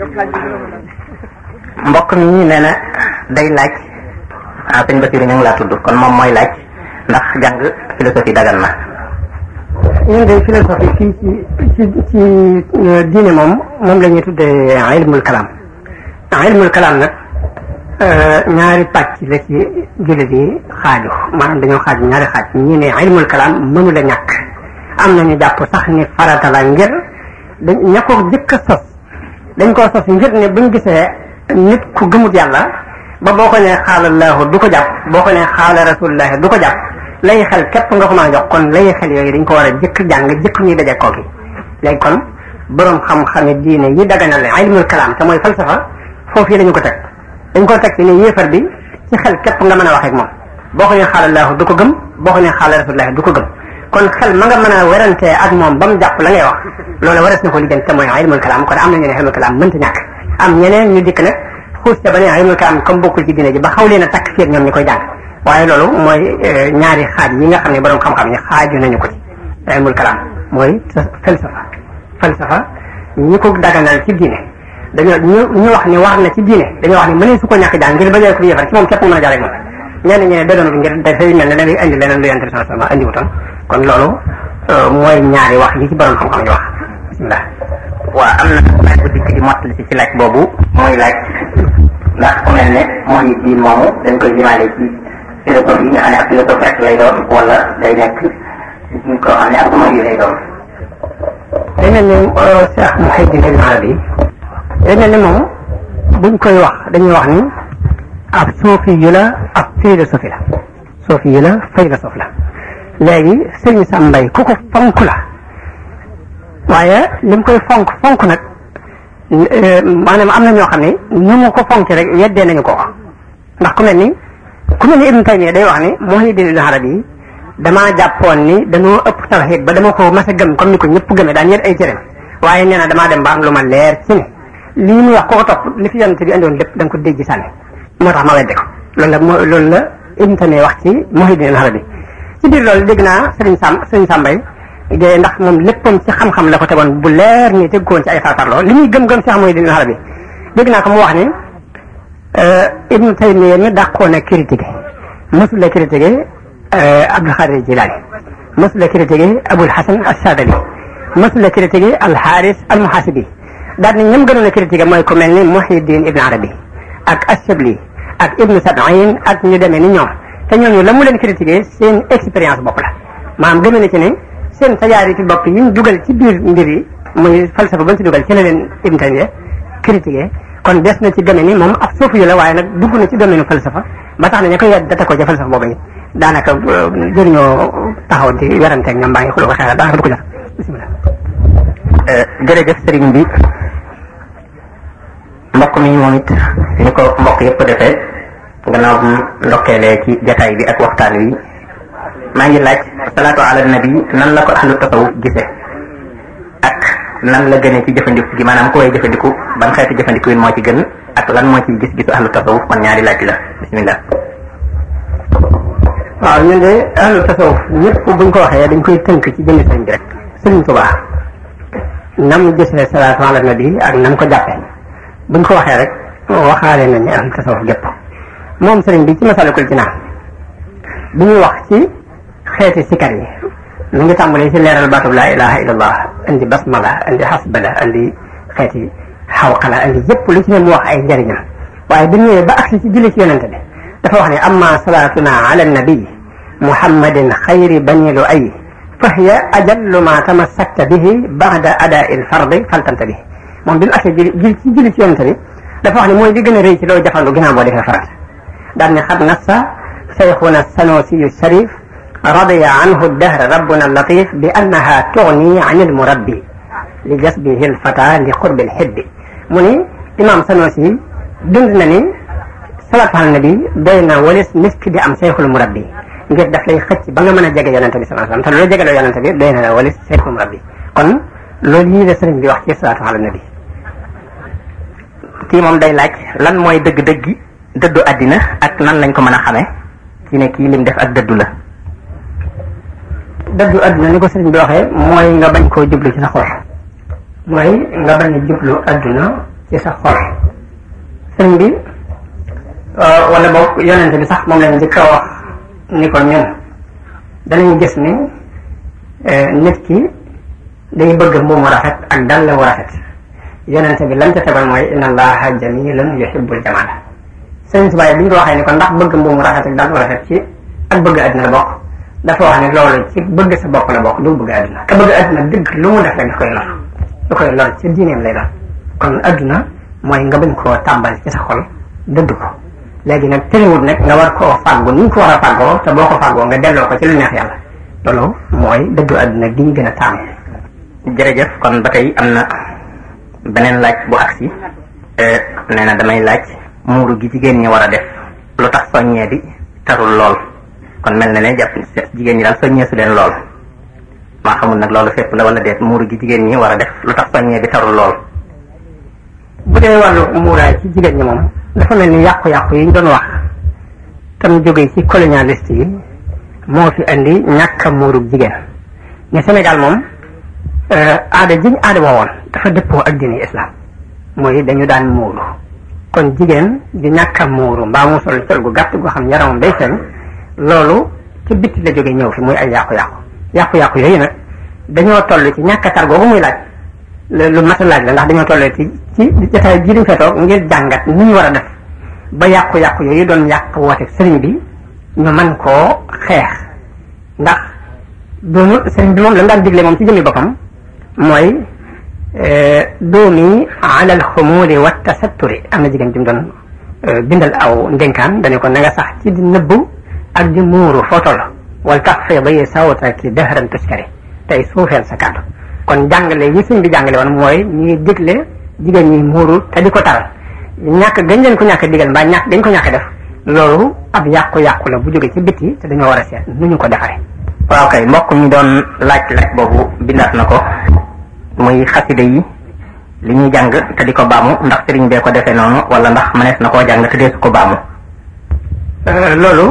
mbokk mi nee na day laaj ah sëñ Basiru ñu ngi laa tudd kon moom mooy laaj ndax jàng philosophie dagan na ñun de philosophie fii ci ci ci diine moom moom la ñuy tuddee ilmul kalaam ilmul kalaam nag ñaari pàcc la ci jullit yi xaaju maanaam dañoo xaaju ñaari xaaj ñi ne ilmul kalaam mënu la ñàkk am nañu jàpp sax ni farata la ngir dañ ña ko jëkk a sos dañ koo sos ngir ne buñ gisee nit ku gëmut yàlla ba boo ko nee xaalallahu du ko jàpp boo ko nee xaala rasulullahi du ko jàpp lay xel képp nga ko mën a jox kon lay xel yooyu dañ ko war a jëkk jàng jëkk ñuy daje kooki léegi kon borom xam-xame diine yi daganal ilmul kalaam te mooy falsafa foofu yi lañu ko teg dañ ko teg ci ne yéefar bi ci xel képp nga mën a wax ak moom boo ko nee xaalallahu du ko gëm boo ko nee xaala rasulullahi du ko gëm kon xel ma nga mën a werantee ak moom ba mu jàpp la ngay wax loolu waras na ko lijjanti te mooy ilmul kalaam kon am na ñu ne ilmul kalaam mënta ñàkk am ñeneen ñu dikk nag xuus te ba ne ilmul kalaam comme bokkul ci diine ji ba xaw leen a takk fiir ñoom ñi koy jàng waaye loolu mooy ñaari xaaj yi nga xam ne borom xam-xam yi xaaju nañu ko ci ilmul kalaam mooy falsafa falsafa ñi ko daganal ci diine dañoo ñu ñu wax ni war na ci diine dañoo wax ni mënee su ko ñàkk jàng ngir bañee ko yéefar ci moom képp mu mën a jàll ak moom ñenn ñi ne daganul ngir dafay mel ne da ngay indi leneen lu yonent sama sama andi wutoon kon loolu mooy ñaari wax yi ci borom xam-xam yi wax bismillah waaw am na laaj bu dikk di mottali si ci laaj boobu mooy laaj ndax ku mel ne mooy diin moomu dañ koy limaale ci philosophe yi nga xam ne ak philosophe rek lay doon wala day nekk ñu ko xam ne ak mooy yi lay doon day mel ni Cheikh Mouhidine Ibn Arabi day mel ni moom buñ koy wax dañuy wax ni ab suufi yu la ab philosophie la suufi yu la philosophe la léegi sëriñ Sam Mbaye ku ko fonk la waaye lim koy fonk fonk nag maanaam am na ñoo xam ne ñu mu ko fonk rek yeddee nañu ko ndax ku mel ni ku mel ni Ibn Taymiya day wax ni Muhyiddin Ibn Arabi damaa jàppoon ni dañoo ëpp tawhid ba dama ko mas a gëm comme ni ko ñëpp gëmee daan yet ay cëram waaye nee na damaa dem ba am lu ma leer ci ne lii muy wax ko ko topp li fi yonent bi andoon lépp da nga ko dégg sànni moo tax ma wedde ko loolu la moo loolu la Ibn Taymiya wax ci Muhyiddin Ibn Arabi ci biir loolu dégg naa Sëriñ Sam Sëriñ Sambay de ndax moom léppam ci xam-xam la ko tegoon bu leer ni teg koon ci ay farfarloo li muy gëm-gëm Cheikh Muhyiddin Ibn Arabi dégg naa ko mu wax ni Ibn Taymiya mi dàqoon a critiqué mosul la critiqué Abdul Xaadir Jilaani mosul la critiqué Abul Hasan As-Saadali mosul la critiqué Al Xaaris Al Muhasibi daal ni ñoom gënoon a critiqué mooy ku mel ni Muhyiddin Ibn Arabi ak Ash-Shabli ak Ibn Sab'in ak ñu demee ni ñoom te ñooñu la mu leen critiqué seen expérience bopp la maanaam gëmee na ci ne seen tajaariti bopp yi ñu dugal ci biir mbir yi muy falsafa ba ñu ci dugal ci la leen Ibn Taymiya critiqué kon des na ci domaine ni moom ab suufu yu la waaye nag dugg na ci domaine falsafa ba tax na ña koy yedd data ko ca falsafa boobu it daanaka jëriñoo taxaw di werante ak ñoom baa ngi xuloo ko xeexal daanaka du ko jar bisimilah. jërëjëf sëriñ bi mbokk mi moom it ni ko mbokk yëpp defee gannaaw bu ndokkeelee ci jataay bi ak waxtaan wi maa ngi laaj salaatu ala nabi nan la ko ahlu tasawuf gise ak nan la gënee ci jëfandiku gi maanaam ku koy jëfandiku ban xeetu jëfandiku moo ci gën ak lan moo ci gis-gisu ahlu tasawuf kon ñaari laaj la bismillah waaw ñun de ahlu tasawuf ñëpp buñ ko waxee dañ koy tënk ci jëmmi sëriñ bi rek sëriñ Tuubaa nam gisee salaatu ala nabi ak nam ko jàppee buñ ko waxee rek waxaale nañ ne ahlu tasawuf gépp moom sëriñ bi ci masalikul jinaan bi ñuy wax ci xeeti sikar yi mu ngi tàmbalee ci leeral baatub laa ilaha illallah indi basmala indi hasbala indi xeeti xawqala indi yëpp lu ci ne mu wax ay njëriñam waaye bi ñëwee ba agsi ci julli ci yonente bi dafa wax ne amma salaatuna ala nabi muhammadin xayri bani lu ay fa hiya ajallu ma tamassakta bihi ba'da adaa'i al-fardi faltanta bihi moom bi mu agsi julli ci julli ci yonente bi dafa wax ne mooy li gën a rëy ci loo jafandu ginnaaw boo defee farata daan ne xad nassa شيخنا السنوسي الشريف رضي عنه الدهر ربنا اللطيف بأنها تغني عن المربي لجذبه الفتى لقرب الحب مني إمام سنوسي دندنني صلاة على النبي بين ولس مسك دي أم شيخ المربي ngir daf lay xëcc ba nga mën a jege yonente bi sallallahu alayhi wasallam te loolu jegeloo yonente bi doy na la walis cheikhul murabbi kon loolu lii la sëriñ bi wax ci salaatu ala nabi kii moom day laaj lan mooy dëgg-dëgg dëddu àddina ak nan lañ ko mën a xamee ci ne kii lim def ak dëddu la dëddu adduna ni ko sëriñ bi waxee mooy nga bañ koo jublu ci sa xol mooy nga bañ a jublu adduna ci sa xol sëriñ bi wala boog yonente bi sax moom lañu njëkk a wax ni ko ñun danañu gis ni nit ki day bëgg mbuumu rafet ak dal la wu rafet yonente bi lam ca tegal mooy inna allaha jamilun yuhibbul jamala sëñ Tuubaa bi ñu ko waxee ni kon ndax bëgg mbuumu rafet ak dal wu rafet ci ak bëgg àddina la bokk dafa wax ne loolu ci bëgg sa bopp la bokk du bëgg àddina te bëgg àddina dëgg lu mu def rek daf koy lor du koy lor ci diineem lay doon kon àdduna mooy nga bañ koo tàmbal ci sa xol dëdd ko léegi nag tëriwut nag nga war koo fàggu ni ñu ko war a fàggoo te boo ko fàggoo nga delloo ko ci lu neex yàlla loolu mooy dëddu àdduna gi ñu gën a taamu jërëjëf kon ba tey am na beneen laaj bu agsi nee na damay laaj muuru gi jigéen ñi war a def lu tax soññee bi tarul lool kon mel na ne jàpp jigéen ñi daal soññee su leen lool maa xamul nag loolu fépp la wala deet muuru gi jigéen ñi war a def lu tax soññee bi tarul lool bu dee wàllu muuraay ci jigéen ñi moom dafa mel ni yàqu-yàqu yi ñu doon wax tam jógee ci colonialiste yi moo fi andi ñàkk a muurug jigéen ne Sénégal moom aada jiñ aada woowoon dafa dëppoo ak diine islam mooy dañu daan muuru kon jigéen di ñàkk a muuru mbaa mu sol sol gu gàtt goo xam yaramam day feeñ loolu ci bitti la jóge ñëw fi muy ay yàqu-yàqu yàqu-yàqu yooyu nag dañoo toll ci ñàkk a tar googu muy laaj lu mat a laaj la ndax dañoo toll ci ci jotaay bii duñ fa toog ngir jàngat ni ñu war a def ba yàqu-yàqu yooyu doon yàq woote sëriñ bi ñu mën koo xeex ndax doonu sëriñ bi moom la mu daan digle moom ci jëmmi boppam mooy doomi alal xumuuri wa tasatturi am na jigéen jum doon bindal aw ndénkaan dañu ko na nga sax ci di nëbbu ak di muuru foo toll wal tax fee ba yee sawta ki dëhëran tuskari tey suufeel sa kàddu kon jàngale yi sëñ bi jàngale woon mooy ñuy digle jigéen ñi muuru te di ko taral ñàkk gañ leen ko ñàkk digal mbaa ñàkk dañ ko ñàkk def loolu ab yàqu-yàqu la bu jóge ci biti te dañoo war a seet nu ñu ko defaree waaw kay mbokk mi doon laaj laaj boobu bindaat na ko muy xasida yi li ñuy jàng te di ko baamu ndax sëriñ bee ko defee noonu wala ndax mënees na koo jàng te deesu ko baamu loolu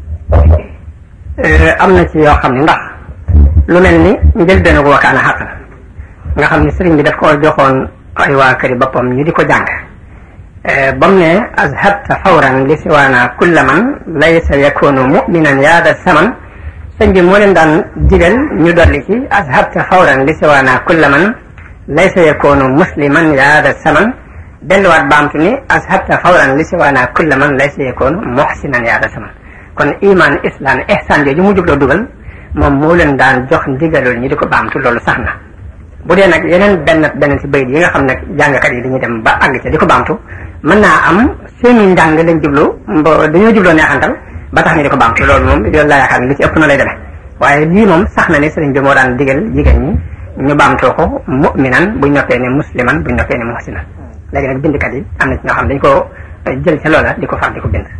am na ci yoo xam ne ndax lu mel ni njëlbéenu ko wakaana xaqan nga xam ne sëriñ bi daf ko joxoon ay waa këri boppam ñu di ko jàng ba mu ne azhabta fawran li siwaana kulla man laysa yakunu muminan yaada saman sëñ bi moo leen daan digal ñu dolli ci azhabta fawran li siwaana kulla man laysa yakunu musliman yaada saman delluwaat baamtu ni azhabta fawran li siwaana kulla man laysa yakunu muhsinan yaada saman kon iman islam ihsan jooju mu jubloo dugal moom moo leen daan jox ndigalul ñi di ko baamtu loolu sax na bu dee nag yeneen benn benn ci bayit yi nga xam ne jàngkat yi dañuy dem ba àgg ca di ko baamtu mën naa am seeni njàng lañ jublu dañoo jubloo neexantal ba tax ñu di ko baamtu loolu moom yoon laa yaakaar ne li ci ëpp na lay demee waaye lii moom sax na ne sëriñ bi moo daan digal jigéen ñi ñu baamtoo ko mu'minan buñ noppee ne musliman buñ noppee ne muhsinan léegi nag bindkat yi am na ci ñoo xam dañ ko jël ca loola di ko far di ko bind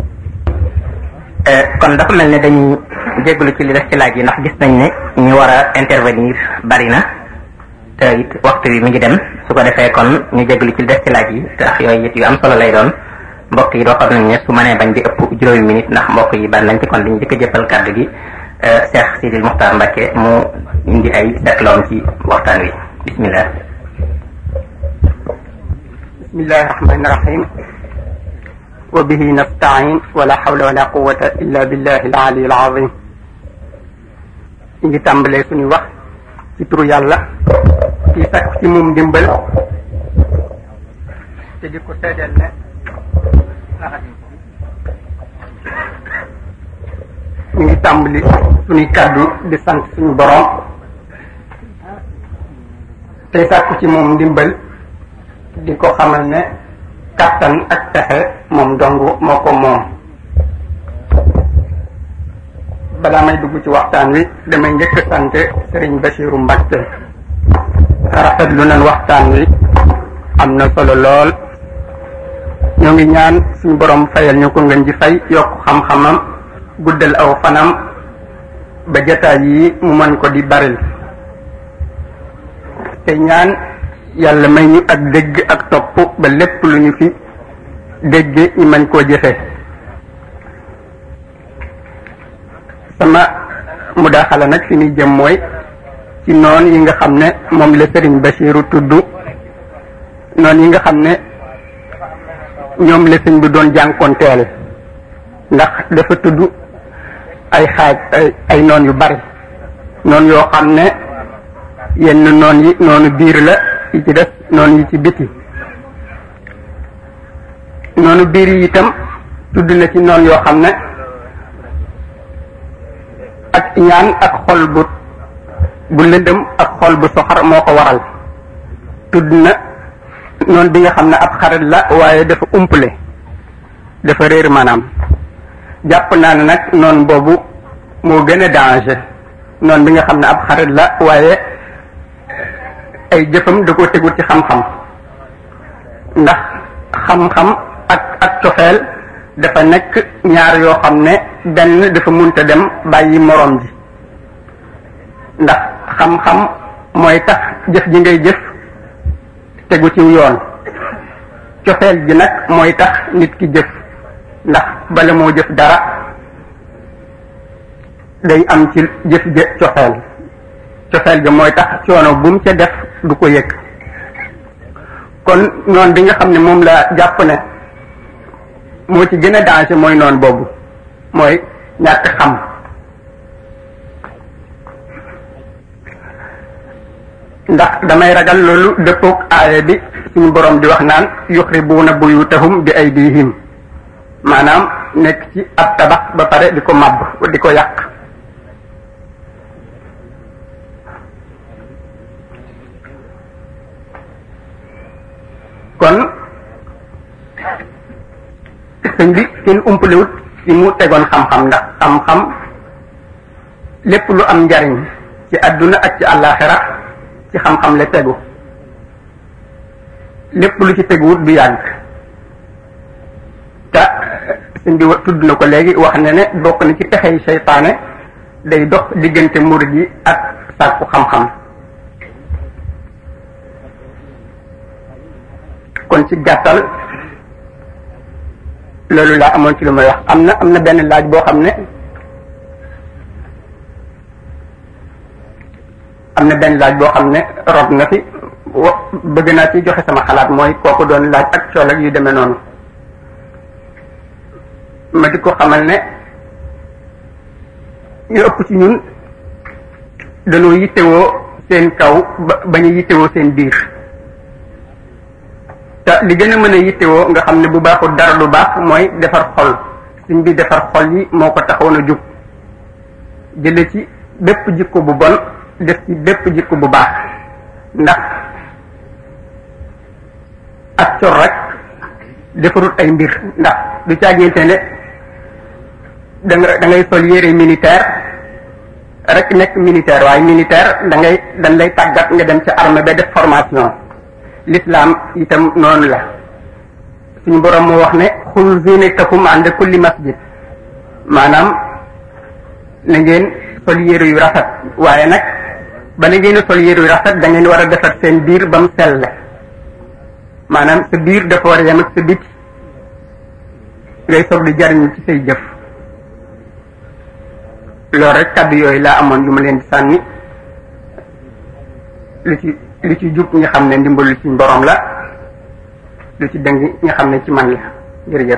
kon dafa mel ne dañuy jégalu ci li des ci laaj yi ndax gis nañ ne ñu war a intervenir bari na te it waxtu wi mi ngi dem su ko defee kon ñu jégalu ci li des ci laaj yi ndax yooyu it yu am solo lay doon mbokk yi doo xam nañ ne su mënee bañ di ëpp juróomi minute ndax mbokk yi bari nañ ci kon dañu jëkk a jëppal kàddu gi Cheikh Sidil Muxtaar Mbacke mu indi ay seetloom ci waxtaan wi bismillah bismillahi rahmani rahim wa bihi nastain wala hawla wala quwata illa billahi al ali al azim ñu ngi tàmbalee suñu wax ci turu yàlla ci sakku ci moom ndimbal te di ko seedeel ne ñu ngi tàmbali suñuy kàddu di sant suñu borom tey sàkku ci moom ndimbal di ko xamal ne kattan ak pexe moom dong moo ko moom balaa may dugg ci waxtaan wi damay njëkk sant Serigne Bachiru Mbacke rafetlu nañ waxtaan wi am na solo lool ñoo ngi ñaan suñu borom fayal ñu ko ngeen ji fay yokk xam-xamam guddal aw fanam ba jataay yi mu mën ko di baril te ñaan yàlla may ñu ak dégg ak topp ba lépp lu ñu fi dégg ñu mën koo jëfe sama mudaaxala nag fi ñuy jëm mooy ci noon yi nga xam ne moom la Serigne Bachiru tudd noon yi nga xam ne ñoom la sëñ bi doon jànkoonteel ndax dafa tudd ay xaaj ay ay noon yu bari noonu yoo xam ne yenn noon yi noonu biir la yi ci des noonu yi ci biti noonu biir yi itam tudd na ci noonu yoo xam ne ak ñaan ak xol bu bu lëndëm ak xol bu soxar moo ko waral tudd na noonu bi nga xam ne ab xarit la waaye dafa umpale dafa réer maanaam jàpp naa ne nag noonu boobu moo gën a danger noonu bi nga xam ne ab xarit la waaye ay jëfam da ko tegul ci xam-xam ndax xam-xam ak ak cofeel dafa nekk ñaar yoo xam ne benn dafa munta dem bàyyi moroom ji ndax xam-xam mooy tax jëf ji ngay jëf tegu ci yoon cofeel ji nag mooy tax nit ki jëf ndax bala moo jëf dara day am ci jëf jë cofeel cofeel ga mooy tax coono bu mu ca def du ko yëg kon noon bi nga xam ne moom la jàpp ne moo ci gën a danger mooy noon boobu mooy ñàkk xam ndax damay ragal loolu dëppook aaya bi suñu borom di wax naan yuxribuuna buyutahum bi aydihim maanaam nekk ci ab tabax ba pare di ko màbb di ko yàq kon sëñ bi kenn umpalewut ci mu tegoon xam-xam ndax xam-xam lépp lu am njariñ ci àdduna ak ci àllaaxira ci xam-xam la tegu lépp lu ci teguwut du yàgg te sëñ bi tudd na ko léegi wax ne ne bokk na ci pexey seytaane day dox diggante murid yi ak sàkku xam-xam kon ci gàttal loolu laa amoon ci lu may wax am na am na benn laaj boo xam ne am na benn laaj boo xam ne rob na fi wa bëgg naa ci joxe sama xalaat mooy kooku doon laaj ak cool ak yu demee noonu ma di ko xamal ne ñu ëpp ci ñun dañoo yittewoo seen kaw ba bañ a yittewoo seen biir te li gën a mën a yittewoo nga xam ne bu baaxul dara lu baax mooy defar xol suñ bi defar xol yi moo ko taxoon a jug jële ci bépp jikko bu bon def ci bépp jikko bu baax ndax ak cor rek defarut ay mbir ndax du caaginte ne da nga da ngay sol yére militaire rek nekk militaire waaye militaire da ngay dañ lay tàggat nga dem ca armée ba def formation l'islam itam noonu la suñu borom moo wax ne xul zinatakum ànd kulli masjid maanaam na ngeen sol yére yu rafet waaye nag ba na ngeen sol yére yu rafet da ngeen war a defar seen biir ba mu sell maanaam sa biir dafa war a yem ak sa biti ngay soog di jariñu ci say jëf loolu rek kàddu yooyu laa amoon yu ma leen di sànni lu ci lu ci jub ñi xam ne ndimbalu ci borom la lu ci dëng ñi xam ne ci man la jërëjëf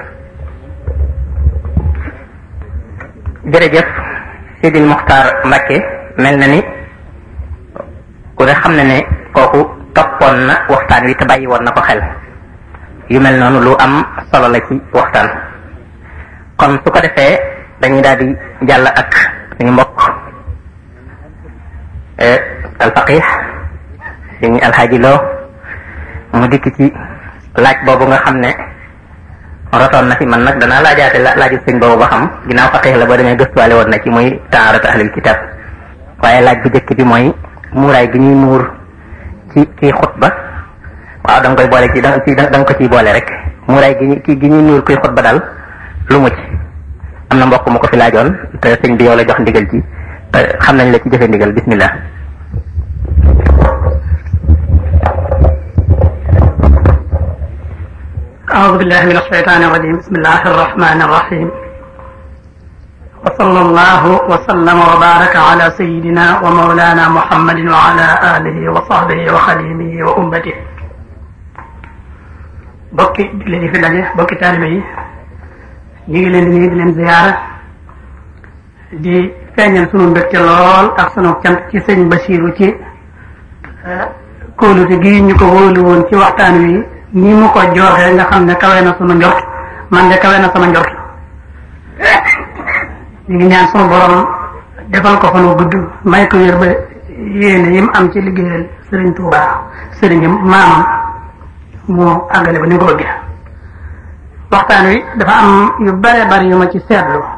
jërëjëf Sidil Muxtaar Mbacke mel na ni ku ne xam ne ne kooku toppoon na waxtaan wi te bàyyi woon na ko xel yu mel noonu lu am solo la ci waxtaan kon su ko defee dañuy daal di jàll ak suñu mbokk alfaqih suñu alxaaji loo mu dikk ci laaj boobu nga xam ne rotoon na fi man nag danaa laajaate laaju sëñ boobu ba xam ginnaaw faqih la boo demee gëstuwaale woon na ci muy taaratu ahlul kitab waaye laaj bu njëkk bi mooy muuraay gi ñuy muur ci kii xutba waaw da nga koy boole ci da ci da nga ko ciy boole rek muuraay gi ki gi ñuy muur kuy xutba daal lu mu ci am na mbokk mu ko fi laajoon te sëñ bi yow la jox ndigal ci te xam nañ la ci jëfe ndigal bismillah أعوذ بالله من الشيطان الرجيم بسم الله الرحمن الرحيم وصلى الله وسلم وبارك على سيدنا ومولانا محمد وعلى آله وصحبه وخديمه وأمته bokki jullit yi fi daje bokki taalibe yi ñu ngi leen di nuyu di leen ziyaara di feeñal sunu mbégte lool ak sunu cant ci sëñ Basiru ci kóolute gi ñu ko wóolu woon ci waxtaan wi ni mu ko joxee nga xam ne kawe na sunu njort man de kawe na sama njort ñu ngi ñaan sunu borom defal ko fanu gudd may ko wér ba yéene yi mu am ci liggéeyal sëriñ Touba sëriñam maamam moo àggale ba ni ko bëggee waxtaan wi dafa am yu bare bari yu ma ci seetlu